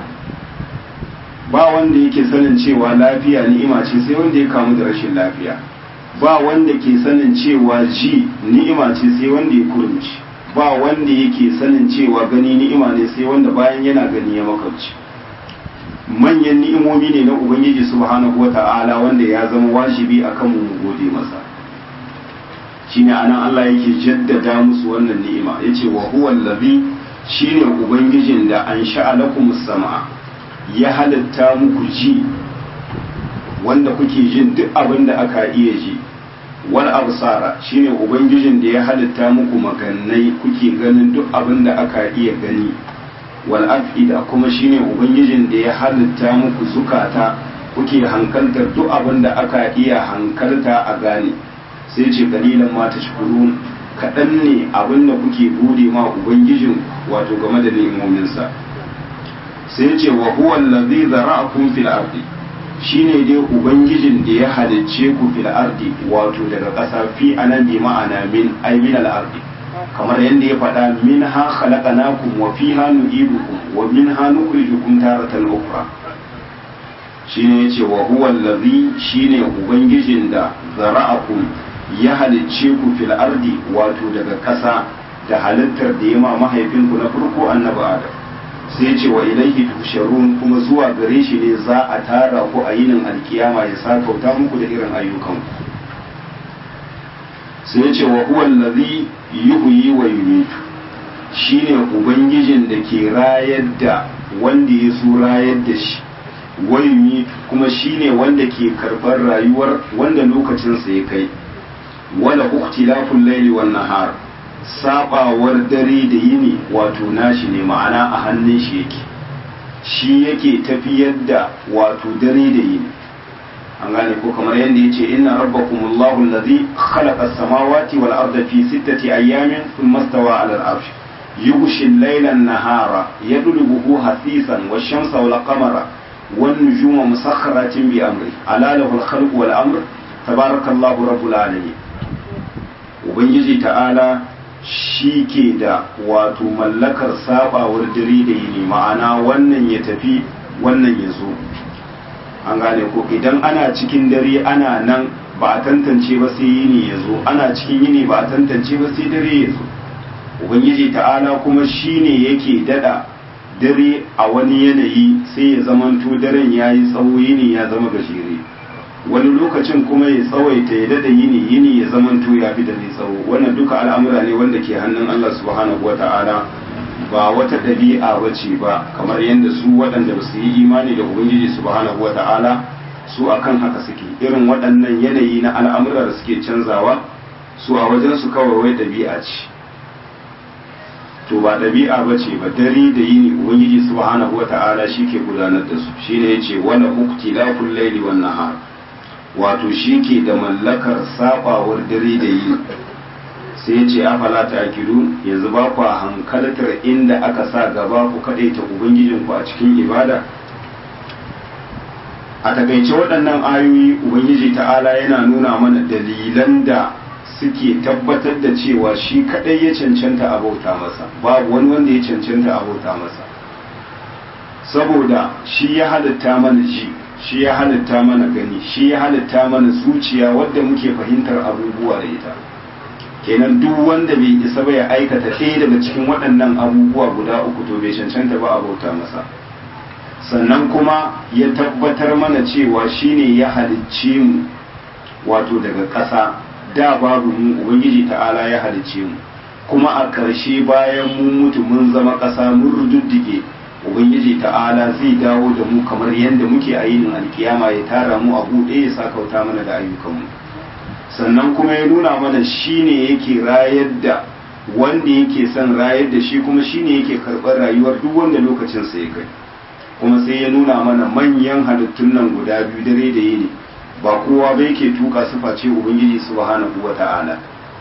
ba wanda yake sanin cewa lafiya ni'ima ce sai wanda ya kamu da rashin lafiya ba wanda ke sanin cewa ji ni'ima ce sai wanda ya kurumci ba wanda yake sanin cewa gani ni'ima ne sai wanda bayan yana gani ya makamci manyan ni'imomi ne na ubangiji subhanahu wata'ala wanda ya zama wajibi akan mu gode masa shine anan Allah yake jaddada musu wannan ni'ima yace wa huwa allazi shine ubangijin da an lakum sama ya halitta muku ji wanda kuke jin duk abin da aka iya ji wal absara shine ubangijin da ya halitta muku magannai kuke ganin duk abin da aka iya gani wal afida kuma shine ubangijin da ya halitta muku zukata kuke hankaltar duk abin da aka iya hankalta a gane sai ce kalilan ma tashkurun kaɗan ne abin da kuke gode ma ubangijin wato game da ni'imominsa sai ce wa huwa allazi zara'akum fil ardi shine dai ubangijin da ya halicce ku fil ardi wato daga ƙasa fi anan bi ma'ana min ay min al ardi kamar yadda ya faɗa min ha khalaqnakum wa fiha nu'idukum wa min ha nukhrijukum taratan ukhra shine yace wa huwa allazi shine ubangijin da zara'akum ya halicce ku fil ardi wato daga ƙasa da halittar da ya ma mahaifinku na farko annabi adam sai ce wa ilaihi tusharun kuma zuwa gare shi ne za a tara ku a yinin alkiyama ya sakauta muku da irin ayyukan sai ce wa huwa allazi yuhyi wa yumitu shine ubangijin da ke rayar da wanda ya so rayar da shi wa yumitu kuma shine wanda ke karɓar rayuwar wanda lokacinsa ya kai wala uktilaful laili wan nahar sabawar dare da yini wato nashi ne ma'ana a hannun shi yake shi yake tafiyar da wato dare da yini an gane ko kamar yadda yace inna rabbakumullahu allazi khalaqa as-samawati wal arda fi sittati ayyamin thumma stawa 'ala al-'arsh yughshi al-layla an-nahara yadlubuhu hasisan wash-shamsa wal-qamara wan-nujuma musakhkharatin bi amri ala lahu al-khalqu wal-amr tabarakallahu rabbul alamin ubangiji ta'ala shi ke da wato mallakar sabawar dare da yini ma'ana wannan ya tafi wannan ya zo an gane ko idan ana cikin dare ana nan ba a tantance ba sai yini ya zo ana cikin yini ba a tantance ba sai dare ya zo ubangiji ta'ala kuma shi ne yake dada dare a wani yanayi sai ya zamanto daren ya yi tsawo yini ya zama gajere wani lokacin kuma ya tsawaita ya dada yini yini ya zamanto ya fi da mai tsawo wannan duka al'amura ne wanda ke hannun Allah subhanahu wata'ala ba wata ɗabi'a ba ce ba kamar yadda su waɗanda ba su yi imani da ubangiji subhanahu wata'ala su akan haka suke irin waɗannan yanayi na al'amura da suke canzawa su a wajen su kawai wai ɗabi'a ce to ba ɗabi'a ba ce ba dare da yini ubangiji subhanahu wata'ala shi ke gudanar da su shine yace wala uktilaful laili wan nahar wato shi ke da mallakar sabawar dare da yini sai yace afala ta'qilun yanzu ba ku hankaltar inda aka sa gaba ku kadaita ubangijin ku a cikin ibada a takaice waɗannan ayoyi ubangiji ta'ala yana nuna mana dalilan da suke tabbatar da cewa shi kadai ya cancanta a bauta masa babu wani wanda ya cancanta a bauta masa saboda shi ya halitta mana ji shi ya halitta mana gani shi ya halitta mana zuciya wadda muke fahimtar abubuwa da ita kenan duk wanda bai isa ba ya aikata ɗaya daga cikin waɗannan abubuwa guda uku to bai cancanta ba a bauta masa sannan kuma ya tabbatar mana cewa shine ya halicce mu wato daga ƙasa da babu mu ubangiji ta'ala ya halicce mu kuma a ƙarshe bayan mun mutu mun zama ƙasa mun rududdige ubangiji ta'ala zai dawo da mu kamar yadda muke a yinin alkiyama ya tara mu a buɗe ya sakauta mana da ayyukanmu sannan kuma ya nuna mana shine yake rayar da wanda yake son rayar da shi kuma shine yake karɓar rayuwar duk wanda lokacinsa ya kai kuma sai ya nuna mana manyan halittun nan guda biyu dare da yini ba kowa ba yake tuka su face ubangiji subhanahu wata'ala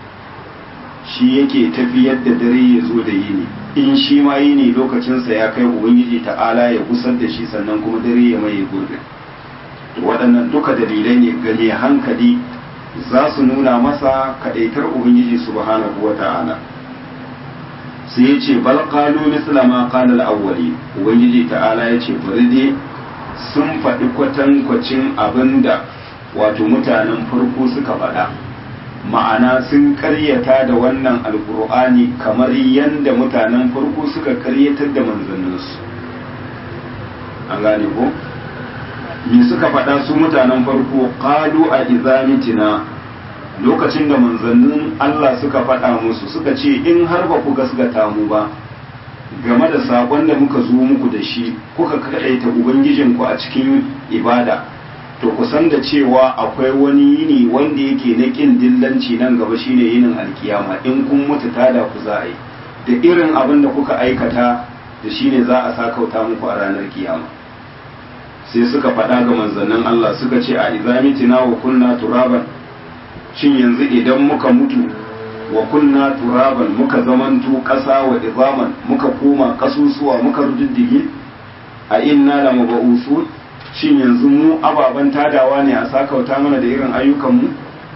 shi yake tafiyar da dare ya zo da yini in shi ma yini lokacinsa ya kai ubangiji ta'ala ya gusar da shi sannan kuma dare ya maye gurbin waɗannan duka dalilai ne gane hankali za su nuna masa kaɗaitar ubangiji subhanahu wata'ala sai ya ce bal qalu misla ma qala al-awwali ubangiji ta'ala ya ce bari dai sun faɗi kwatankwacin abinda wato mutanen farko suka faɗa ma'ana sun karyata da wannan alkur'ani kamar yadda mutanen farko suka karyatar da manzanninsu an gane ko me suka faɗa su mutanen farko qalu a izamitina lokacin da manzannin Allah suka faɗa musu suka ce in har ba ku gasgata mu ba game da saƙon da muka zo muku da shi kuka kaɗaita ubangijinku a cikin ibada to ku san da cewa akwai wani yini wanda yake na ƙin dillanci nan gaba shine yinin alkiyama in kun mutu tada ku za a yi da irin abin da kuka aikata da shine za a sakauta muku a ranar kiyama sai suka faɗa ga manzannin Allah suka ce a izamitina wa kunna turaban shin yanzu idan muka mutu wa kunna turaban muka zamanto ƙasa wa izaman muka koma ƙasusuwa muka rududdige a inna la maba'usun shin yanzu mu ababen tadawa ne a sakauta mana da irin ayyukanmu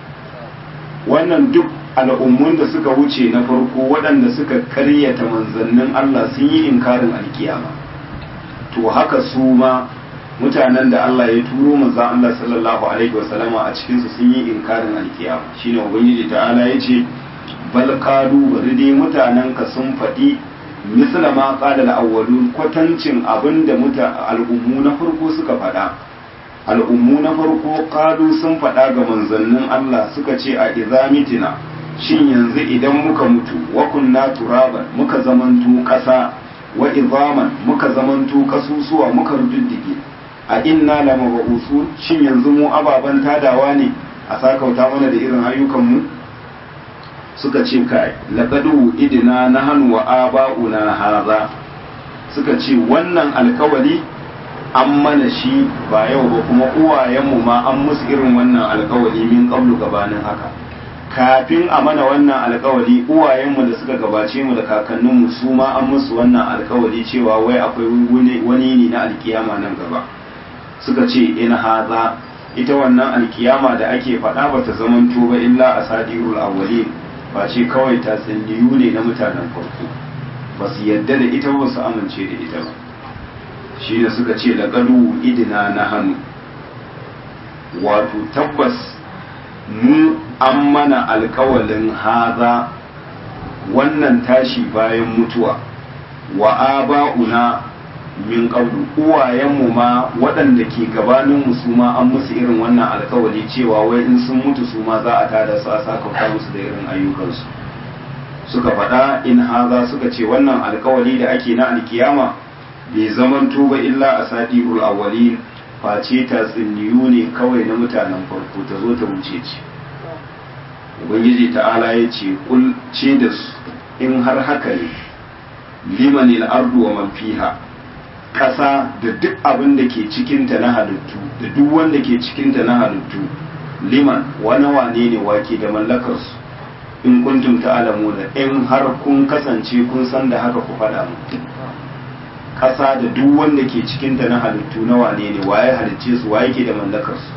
wannan duk al'ummun da suka wuce na farko waɗanda suka karyata manzannin Allah sun yi inkarin alkiyama to haka su ma mutanen da Allah ya turo manzan Allah sallallahu alaihi wasallama a cikinsu sun yi inkarin alkiyama shine ubangiji ta'ala ya ce bal qalu bari dai mutanen ka sun faɗi misla ma qala al-awwalun kwatancin abinda muta al'ummu na farko suka faɗa al'ummu na farko qalu sun faɗa ga manzannin Allah suka ce a izamitina shin yanzu idan muka mutu wa kunna turaban muka zamanto ƙasa wa izaman muka zamanto kasusuwa muka rududdige a inna la mabu'usun shin yanzu mu ababan tadawa ne a sakauta mana da irin ayyukan mu suka ce kai laqadu idina nahnu wa aba'una hadha suka ce wannan alkawari an mana shi ba yau ba kuma uwayenmu ma an musu irin wannan alkawari min qablu gabanin haka kafin a mana wannan alkawari uwayenmu da suka gabace mu da kakanninmu su ma an musu wannan alkawari cewa wai akwai wani ne na alkiyama nan gaba suka ce in haza ita wannan alkiyama da ake faɗa ba ta zamanto ba illa a sadirul awwalin ba ce kawai ta tsinniyu ne na mutanen farko ba su yadda da ita ba su amince da ita ba shi da suka ce laƙalu idina na hannu wato tabbas mu an mana alkawalin haza wannan tashi bayan mutuwa wa aba'una min qablu uwayenmu ma waɗanda ke gabanin mu su ma an musu irin wannan alkawali cewa wai in sun mutu su ma za a tada su a sakauta musu da irin ayyukansu suka faɗa in haza suka ce wannan alkawali da ake na alkiyama bai zaman ba illa a sadirul awwalin face ta tsinniyu ne kawai na mutanen farko ta zo ta wuce ce ubangiji ta'ala ya ce kul ce da su in har haka ne limanil ardu wa man fiha ƙasa da duk abin da ke cikinta na halittu da duk wanda ke cikinta na halittu liman wani wane ne wake da mallakarsu in kuntum ta'lamuna in har kun kasance kun san da haka ku faɗa mu ƙasa da duk wanda ke cikinta na halittu na wane ne waye halicce su waye ke da mallakarsu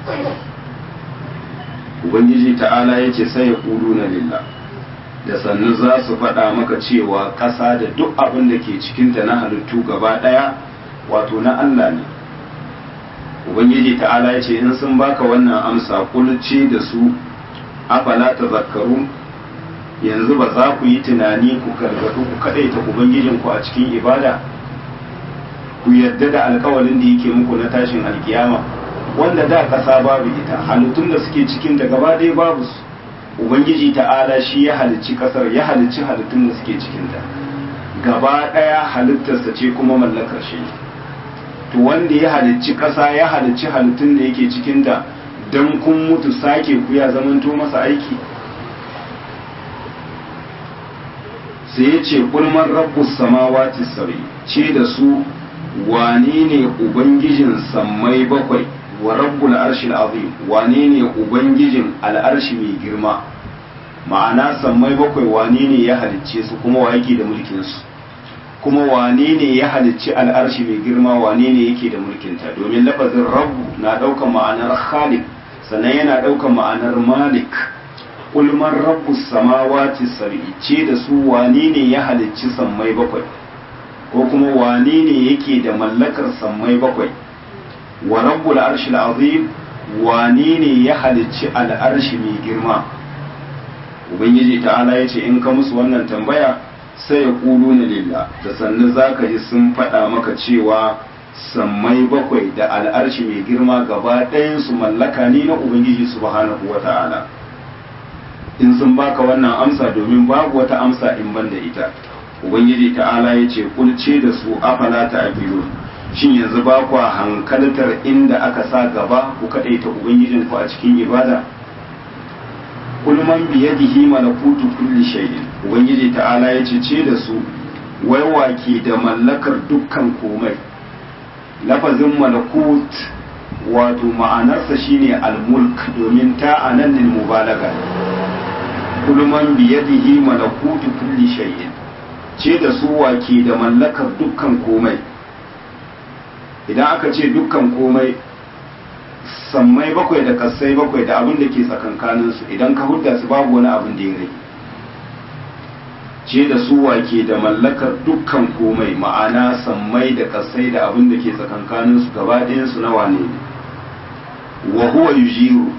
ubangiji ta'ala ya ce sai ya ƙulu na lillah da sannu za su faɗa maka cewa ƙasa da duk abin da ke cikinta na halittu gaba ɗaya wato na Allah ne ubangiji ta'ala ya ce in sun baka wannan amsa kulce da su afala ta zakaru yanzu ba za ku yi tunani ku gargaɗu ku kaɗaita ubangijinku a cikin ibada ku yarda da alkawalin da yake muku na tashin alkiyama wanda da ƙasa babu ita halittun da suke cikin da gaba ɗaya babu su ubangiji ta'ala shi ya halicci ƙasar ya halicci halittun da suke cikinta gaba ɗaya halittarsa ce kuma mallakar shi to wanda ya halicci ƙasa ya halicci halittun da yake cikinta don kun mutu sake ku ya zamanto masa aiki sai ya ce kulman rabbus samawati sabi ce da su wane ne ubangijin sammai bakwai wa rabbul arshil azim wane ne ubangijin al'arshi mai girma ma'ana sammai bakwai wane ne ya halicce su kuma wa yake da mulkin su kuma wane ne ya halicci al'arshi mai girma wane ne yake da mulkinta domin lafazin rabbu na ɗaukan ma'anar khaliq sannan yana ɗaukan ma'anar malik ulman rabbu samawati sab'i ce da su wane ne ya halicci sammai bakwai ko kuma wane ne yake da mallakar sammai bakwai wa rabbul arshil azim wane ne ya halicci al'arshi mai girma ubangiji ta'ala ya ce in ka musu wannan tambaya sai ya kulu na lillah da sannu za ka ji sun faɗa maka cewa sammai bakwai da al'arshi mai girma gaba ɗayansu mallaka ne na ubangiji subhanahu wa ta'ala in sun baka wannan amsa domin babu wata amsa in ban da ita ubangiji ta'ala ya ce kulce da su afala ta abilu shin yanzu ba kwa hankaltar inda aka sa gaba ku kaɗaita ubangijinku a cikin ibada kulman biyadihi malakutu kulli shay'in ubangiji ta'ala ya ce ce da su wai wake da mallakar dukkan komai lafazin malakut wato ma'anarsa shine al-mulk domin ta anan lil mubalaga kulman biyadihi malakutu kulli shay'in ce da su wake da mallakar dukkan komai idan aka ce dukkan komai sammai bakwai da kasai bakwai da abin da ke tsakankaninsu idan ka hudda su babu wani abin da ya rage ce da su wake da mallakar dukkan komai ma'ana sammai da kasai da abin da ke tsakankaninsu gaba ɗayansu na wane ne wa huwa yujiru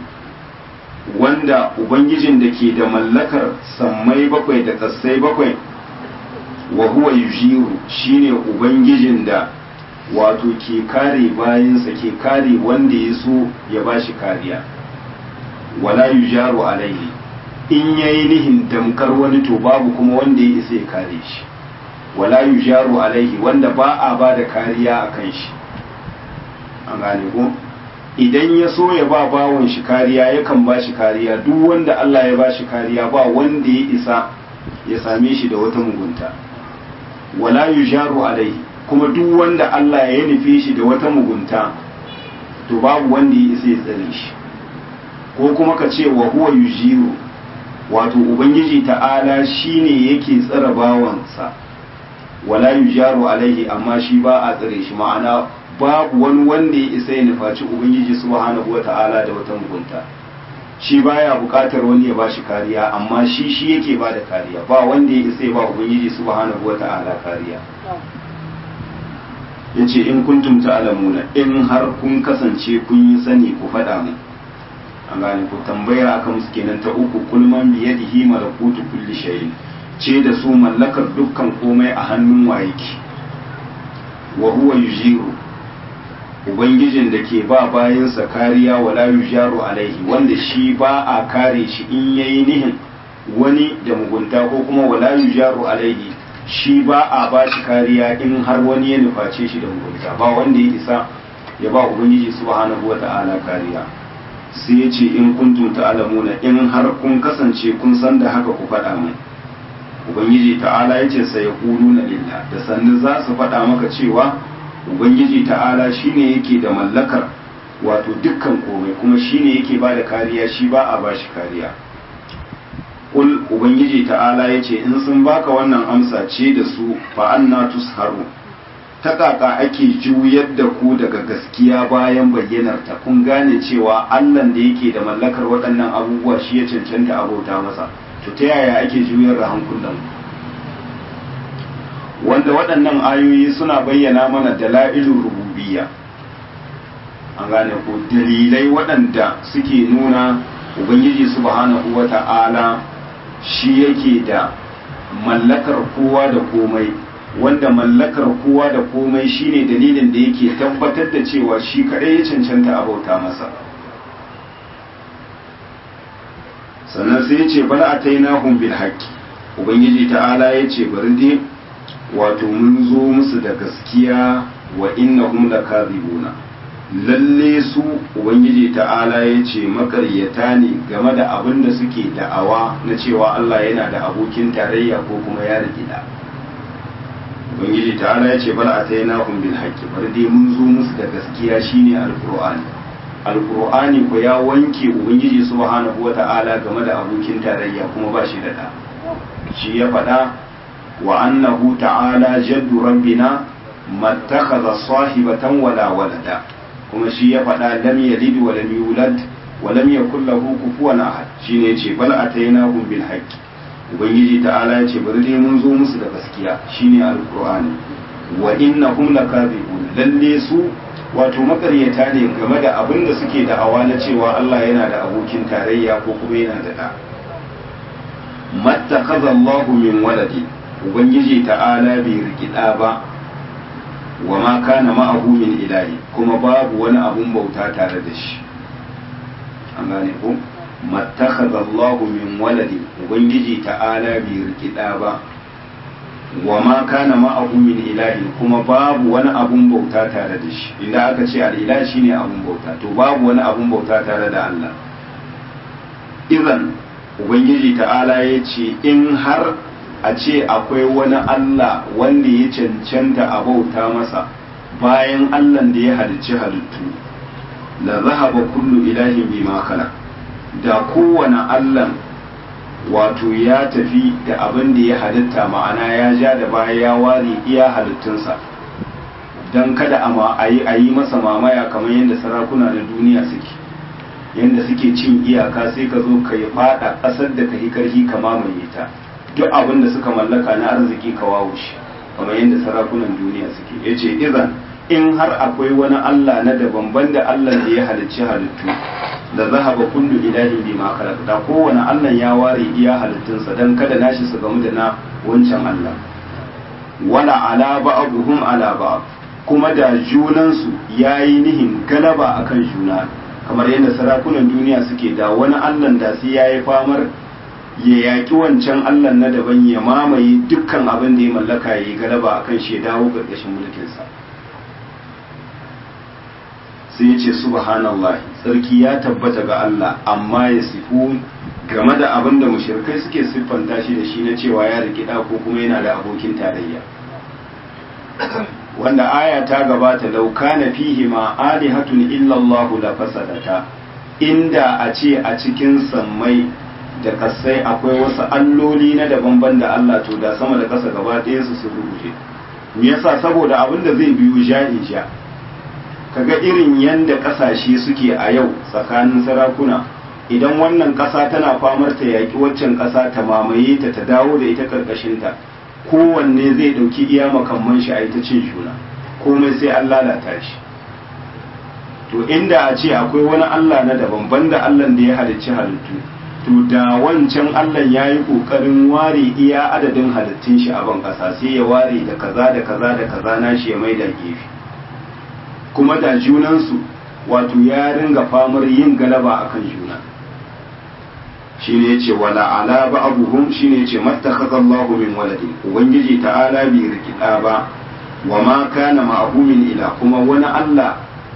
wanda ubangijin da ke da mallakar sammai bakwai da kasai bakwai wa huwa yujiru shine ubangijin da wato ke kare bayansa ke kare wanda ya so ya ba shi kariya wala yujaru alaihi in yayi nihin damkar wani to babu kuma wanda ya isa ya kare shi wala yujaru alaihi wanda ba a ba da kariya a kan shi an gane ko idan ya so ya ba bawon shi kariya yakan ba shi kariya duk wanda Allah ya ba shi kariya ba wanda ya isa ya same shi da wata mugunta wala yujaru alaihi kuma duk wanda Allah ya nufe shi da wata mugunta to babu wanda ya isa ya tsare shi ko kuma ka ce wa huwa yujiru wato ubangiji ta'ala shine yake tsara bawansa wala yujaru alaihi amma shi ba a tsare shi ma'ana babu wani wanda ya isa ya nufaci ubangiji subhanahu wata'ala da wata mugunta shi baya bukatar wani ya bashi kariya amma shi shi yake ba da kariya ba wanda ya isa ya ba ubangiji subhanahu wata'ala kariya ya ce in kuntum ta'lamuna in har kun kasance kun yi sani ku faɗa mu an gane ku tambaya aka musu kenan ta uku kulman biyadihi malakutu kulli shay'in ce da su mallakar dukkan komai a hannun wayeki wa huwa yujiru ubangijin da ke ba bayansa kariya wala yujaru alaihi wanda shi ba a kare shi in yayi nihin wani da mugunta ko kuma wala yujaru alaihi shi ba a ba shi kariya in har wani ya nuface shi da mugunta ba wanda ya isa ya ba ubangiji subhanahu wata'ala kariya sai ya ce in kuntum ta'lamuna in har kun kasance kun san da haka ku faɗa min ubangiji ta'ala ya ce sai na lillah da sannu za su faɗa maka cewa ubangiji ta'ala shine yake da mallakar wato dukkan komai kuma shine yake ba da kariya shi ba a bashi kariya kul ubangiji ta'ala ya ce in sun baka wannan amsa ce da su fa anna tusharu ta kaka ake juyar da ku daga gaskiya bayan bayyanar ta kun gane cewa allan da yake da mallakar waɗannan abubuwa shi ya cancanta abota masa to ta yaya ake juyar da hankulan wanda waɗannan ayoyi suna bayyana mana dala'ilin rububiyya an gane ko dalilai waɗanda suke nuna ubangiji subhanahu wa ta'ala shi yake da mallakar kowa da komai wanda mallakar kowa da komai shine dalilin da yake tabbatar da cewa shi kaɗai ya cancanta a bauta masa sannan sai ya ce bala a tainahum bil haqqi ubangiji ta'ala ya ce bari dai wato mun zo musu da gaskiya wa innahum lakazibuna lalle su ubangiji ta'ala ya ce makaryata ne game da abin da suke da'awa na cewa Allah yana da abokin tarayya ko kuma ya rikida ubangiji ta'ala ya ce bal atainahum bil haqqi bar dai mun zo musu da gaskiya shine alqur'ani alqur'ani ko ya wanke ubangiji subhanahu wata'ala game da abokin tarayya kuma ba shi da da shi ya faɗa wa annahu ta'ala jaddu rabbina mattakhadha sahibatan wala walada kuma shi ya faɗa lam yalid wa lam yulad wa lam yakul lahu kufuwan ahad shine yace bal atainahum bil haqqi ubangiji ta'ala yace bari dai mun zo musu da gaskiya shine alqur'ani wa innahum lakazibun lalle su wato makaryata ne game da abin da suke da'awa na cewa Allah yana da abokin tarayya ko kuma yana da da mattakaza Allahu min waladi ubangiji ta'ala bai rikida ba wa ma kana ma'ahu min ilahi kuma babu wani abun bauta tare da shi an gane ko mattakhadha Allahu min waladi ubangiji ta'ala bai rikida ba wa ma kana ma'ahu min ilahi kuma babu wani abun bauta tare da shi inda aka ce al-ilahi shine abun bauta to babu wani abun bauta tare da Allah idan ubangiji ta'ala ya ce in har a ce akwai wani Allah wanda ya cancanta a bauta masa bayan Allah da ya halicci halittu la zahaba kullu ilahin bima khalaq da kowane Allah wato ya tafi da abin da ya halitta ma'ana ya ja da baya ya ware iya halittunsa don kada a yi masa mamaya kamar yadda sarakuna na duniya suke yadda suke cin iyaka sai ka zo ka yi fada ƙasar da ka yi karhi ka mamaye ta duk abin da suka mallaka na arziki ka wawo shi kamar yadda sarakunan duniya suke ya ce izan in har akwai wani Allah na daban banda Allah da ya halicci halittu da zahaba kullu ilahi bi ma da kowane Allah ya ware iya halittunsa dan kada nashi su gamu da na wancan Allah wala ala ba'dhum ala ba'd kuma da junansu yayi nihin galaba akan juna kamar yadda sarakunan duniya suke da wani Allah da sai yayi famar ya yaƙi wancan Allah na daban ya mamaye dukkan abin da ya mallaka ya yi galaba akan shi ya dawo ƙarƙashin mulkinsa sai ya ce subhanallah tsarki ya tabbata ga Allah amma ya sifu game da abin da mushrikai suke siffanta shi da shi na cewa ya rikida ko kuma yana da abokin tarayya wanda aya ta gabata law kana fihi ma alihatun illa Allah la fasadata inda a ce a cikin sammai da kasai akwai wasu alloli na daban da Allah to da sama da kasa gaba ɗaya su su rubuce me yasa saboda abin da zai biyu ja'in ja kaga irin yanda kasashe suke a yau tsakanin sarakuna idan wannan kasa tana famar ta yaki waccan kasa ta mamaye ta ta dawo da ita karkashin ta kowanne zai dauki iya makamman shi a ita cin juna komai sai an lalata shi to inda a ce akwai wani Allah na daban banda Allah da ya halicci halittu to da wancan Allah ya yi ƙoƙarin ware iya adadin halittun shi a ban ƙasa sai ya ware da kaza da kaza da kaza na shi ya mai da gefe kuma da junansu wato ya ringa famar yin galaba akan juna shi ne ce wala ala ba abuhum shi ne ce mattakhadha Allahu min waladi ubangiji ta'ala bai rikida ba wa ma kana ma'ahu min ila kuma wani Allah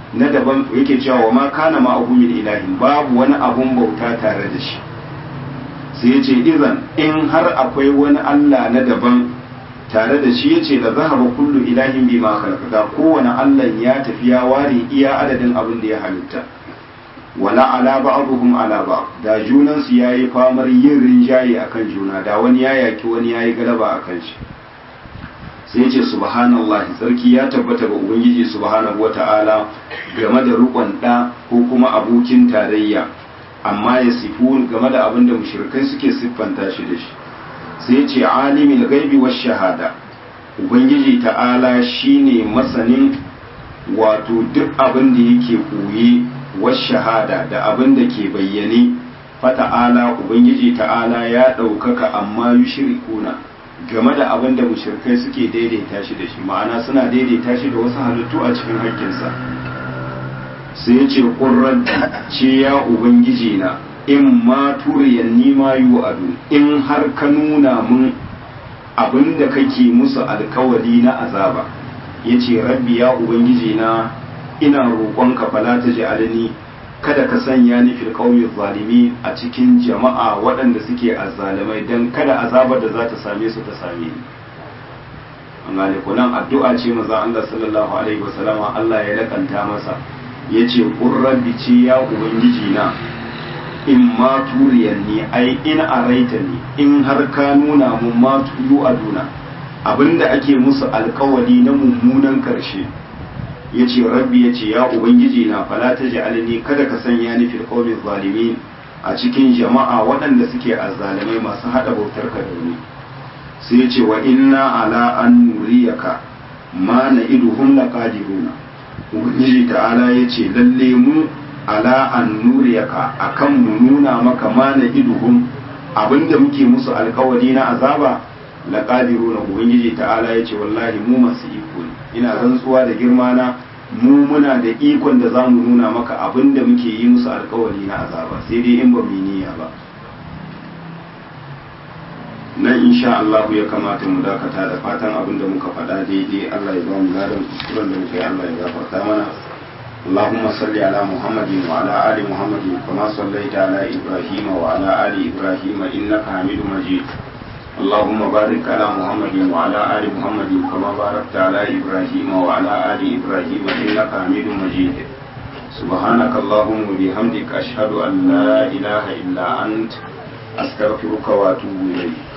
na daban yake cewa wa ma kana ma'ahu min ilahin babu wani abun bauta tare da shi sai ya ce izan in har akwai wani Allah na daban tare da shi ya ce da zahaba kullu ilahin bi ma khalaqaka kowane Allah ya tafi ya ware iya adadin abin da ya halitta wala ala ba'dhum ala ba'd da junan su yayi famar yin rinjaye akan juna da wani ya yaki wani yayi galaba akan shi sai ya ce subhanallahi sarki ya tabbata ga ubangiji subhanahu wata'ala game da rukun da ko kuma abokin tarayya amma ya sifu game da abin da mushrikai suke siffanta shi da shi sai ce alimin gaibi wa shahada ubangiji ta'ala shine masanin wato duk abin da yake koye wa shahada da abin da ke bayyane fata'ala ubangiji ta'ala ya ɗaukaka amma yushrikuna game da abin da mushrikai suke daidaita shi da shi ma'ana suna daidaita shi da wasu halittu a cikin haƙƙinsa sai ce ƙurranti ce ya ubangiji na in ma turiyan nima yi adu in har ka nuna mun abin da kake musu alkawari na azaba ya ce rabbi ya ubangiji na ina roƙonka fala ta ji alini kada ka sanya ni fil qawmi zalimi a cikin jama'a waɗanda suke azzalimai dan kada azabar da za ta same su ta same ni an gane ko nan addu'a ce maza Allah sallallahu alaihi wasallama Allah ya lakanta masa yace qurrabbi ce ya ubangiji na in ma turiyan ni ai in araita ni in har ka nuna mun ma tuyu aduna abinda ake musu alkawali na mummunan karshe yace rabbi yace ya ubangiji na fala taj'alni kada ka sanya ni fil qawmi zalimin a cikin jama'a waɗanda suke azzalimai masu hada bautar ka da ni sai yace wa inna ala an nuriyaka ma na iduhum laqadiruna ubangiji ta'ala yace lalle mu ala an nuriyaka akan mu nuna maka mana iduhum abinda muke musu alkawari na azaba laqadiruna ubangiji ta'ala yace wallahi mu masu iko ne ina rantsuwa da girma na mu muna da ikon da zamu nuna maka abinda muke yi musu alkawari na azaba sai dai in ba mu niyya ba nan insha Allah ya kamata mu dakata da fatan abinda muka faɗa daidai Allah ya ba mu ladan kuskuren da muka yi Allah ya gafarta mana اللهم صل على محمد وعلى آل محمد كما صليت على إبراهيم وعلى آل إبراهيم إنك حميد مجيد اللهم بارك على محمد وعلى آل محمد كما باركت على إبراهيم وعلى آل إبراهيم إنك حميد مجيد سبحانك اللهم وبحمدك أشهد أن لا إله إلا أنت أستغفرك وأتوب إليك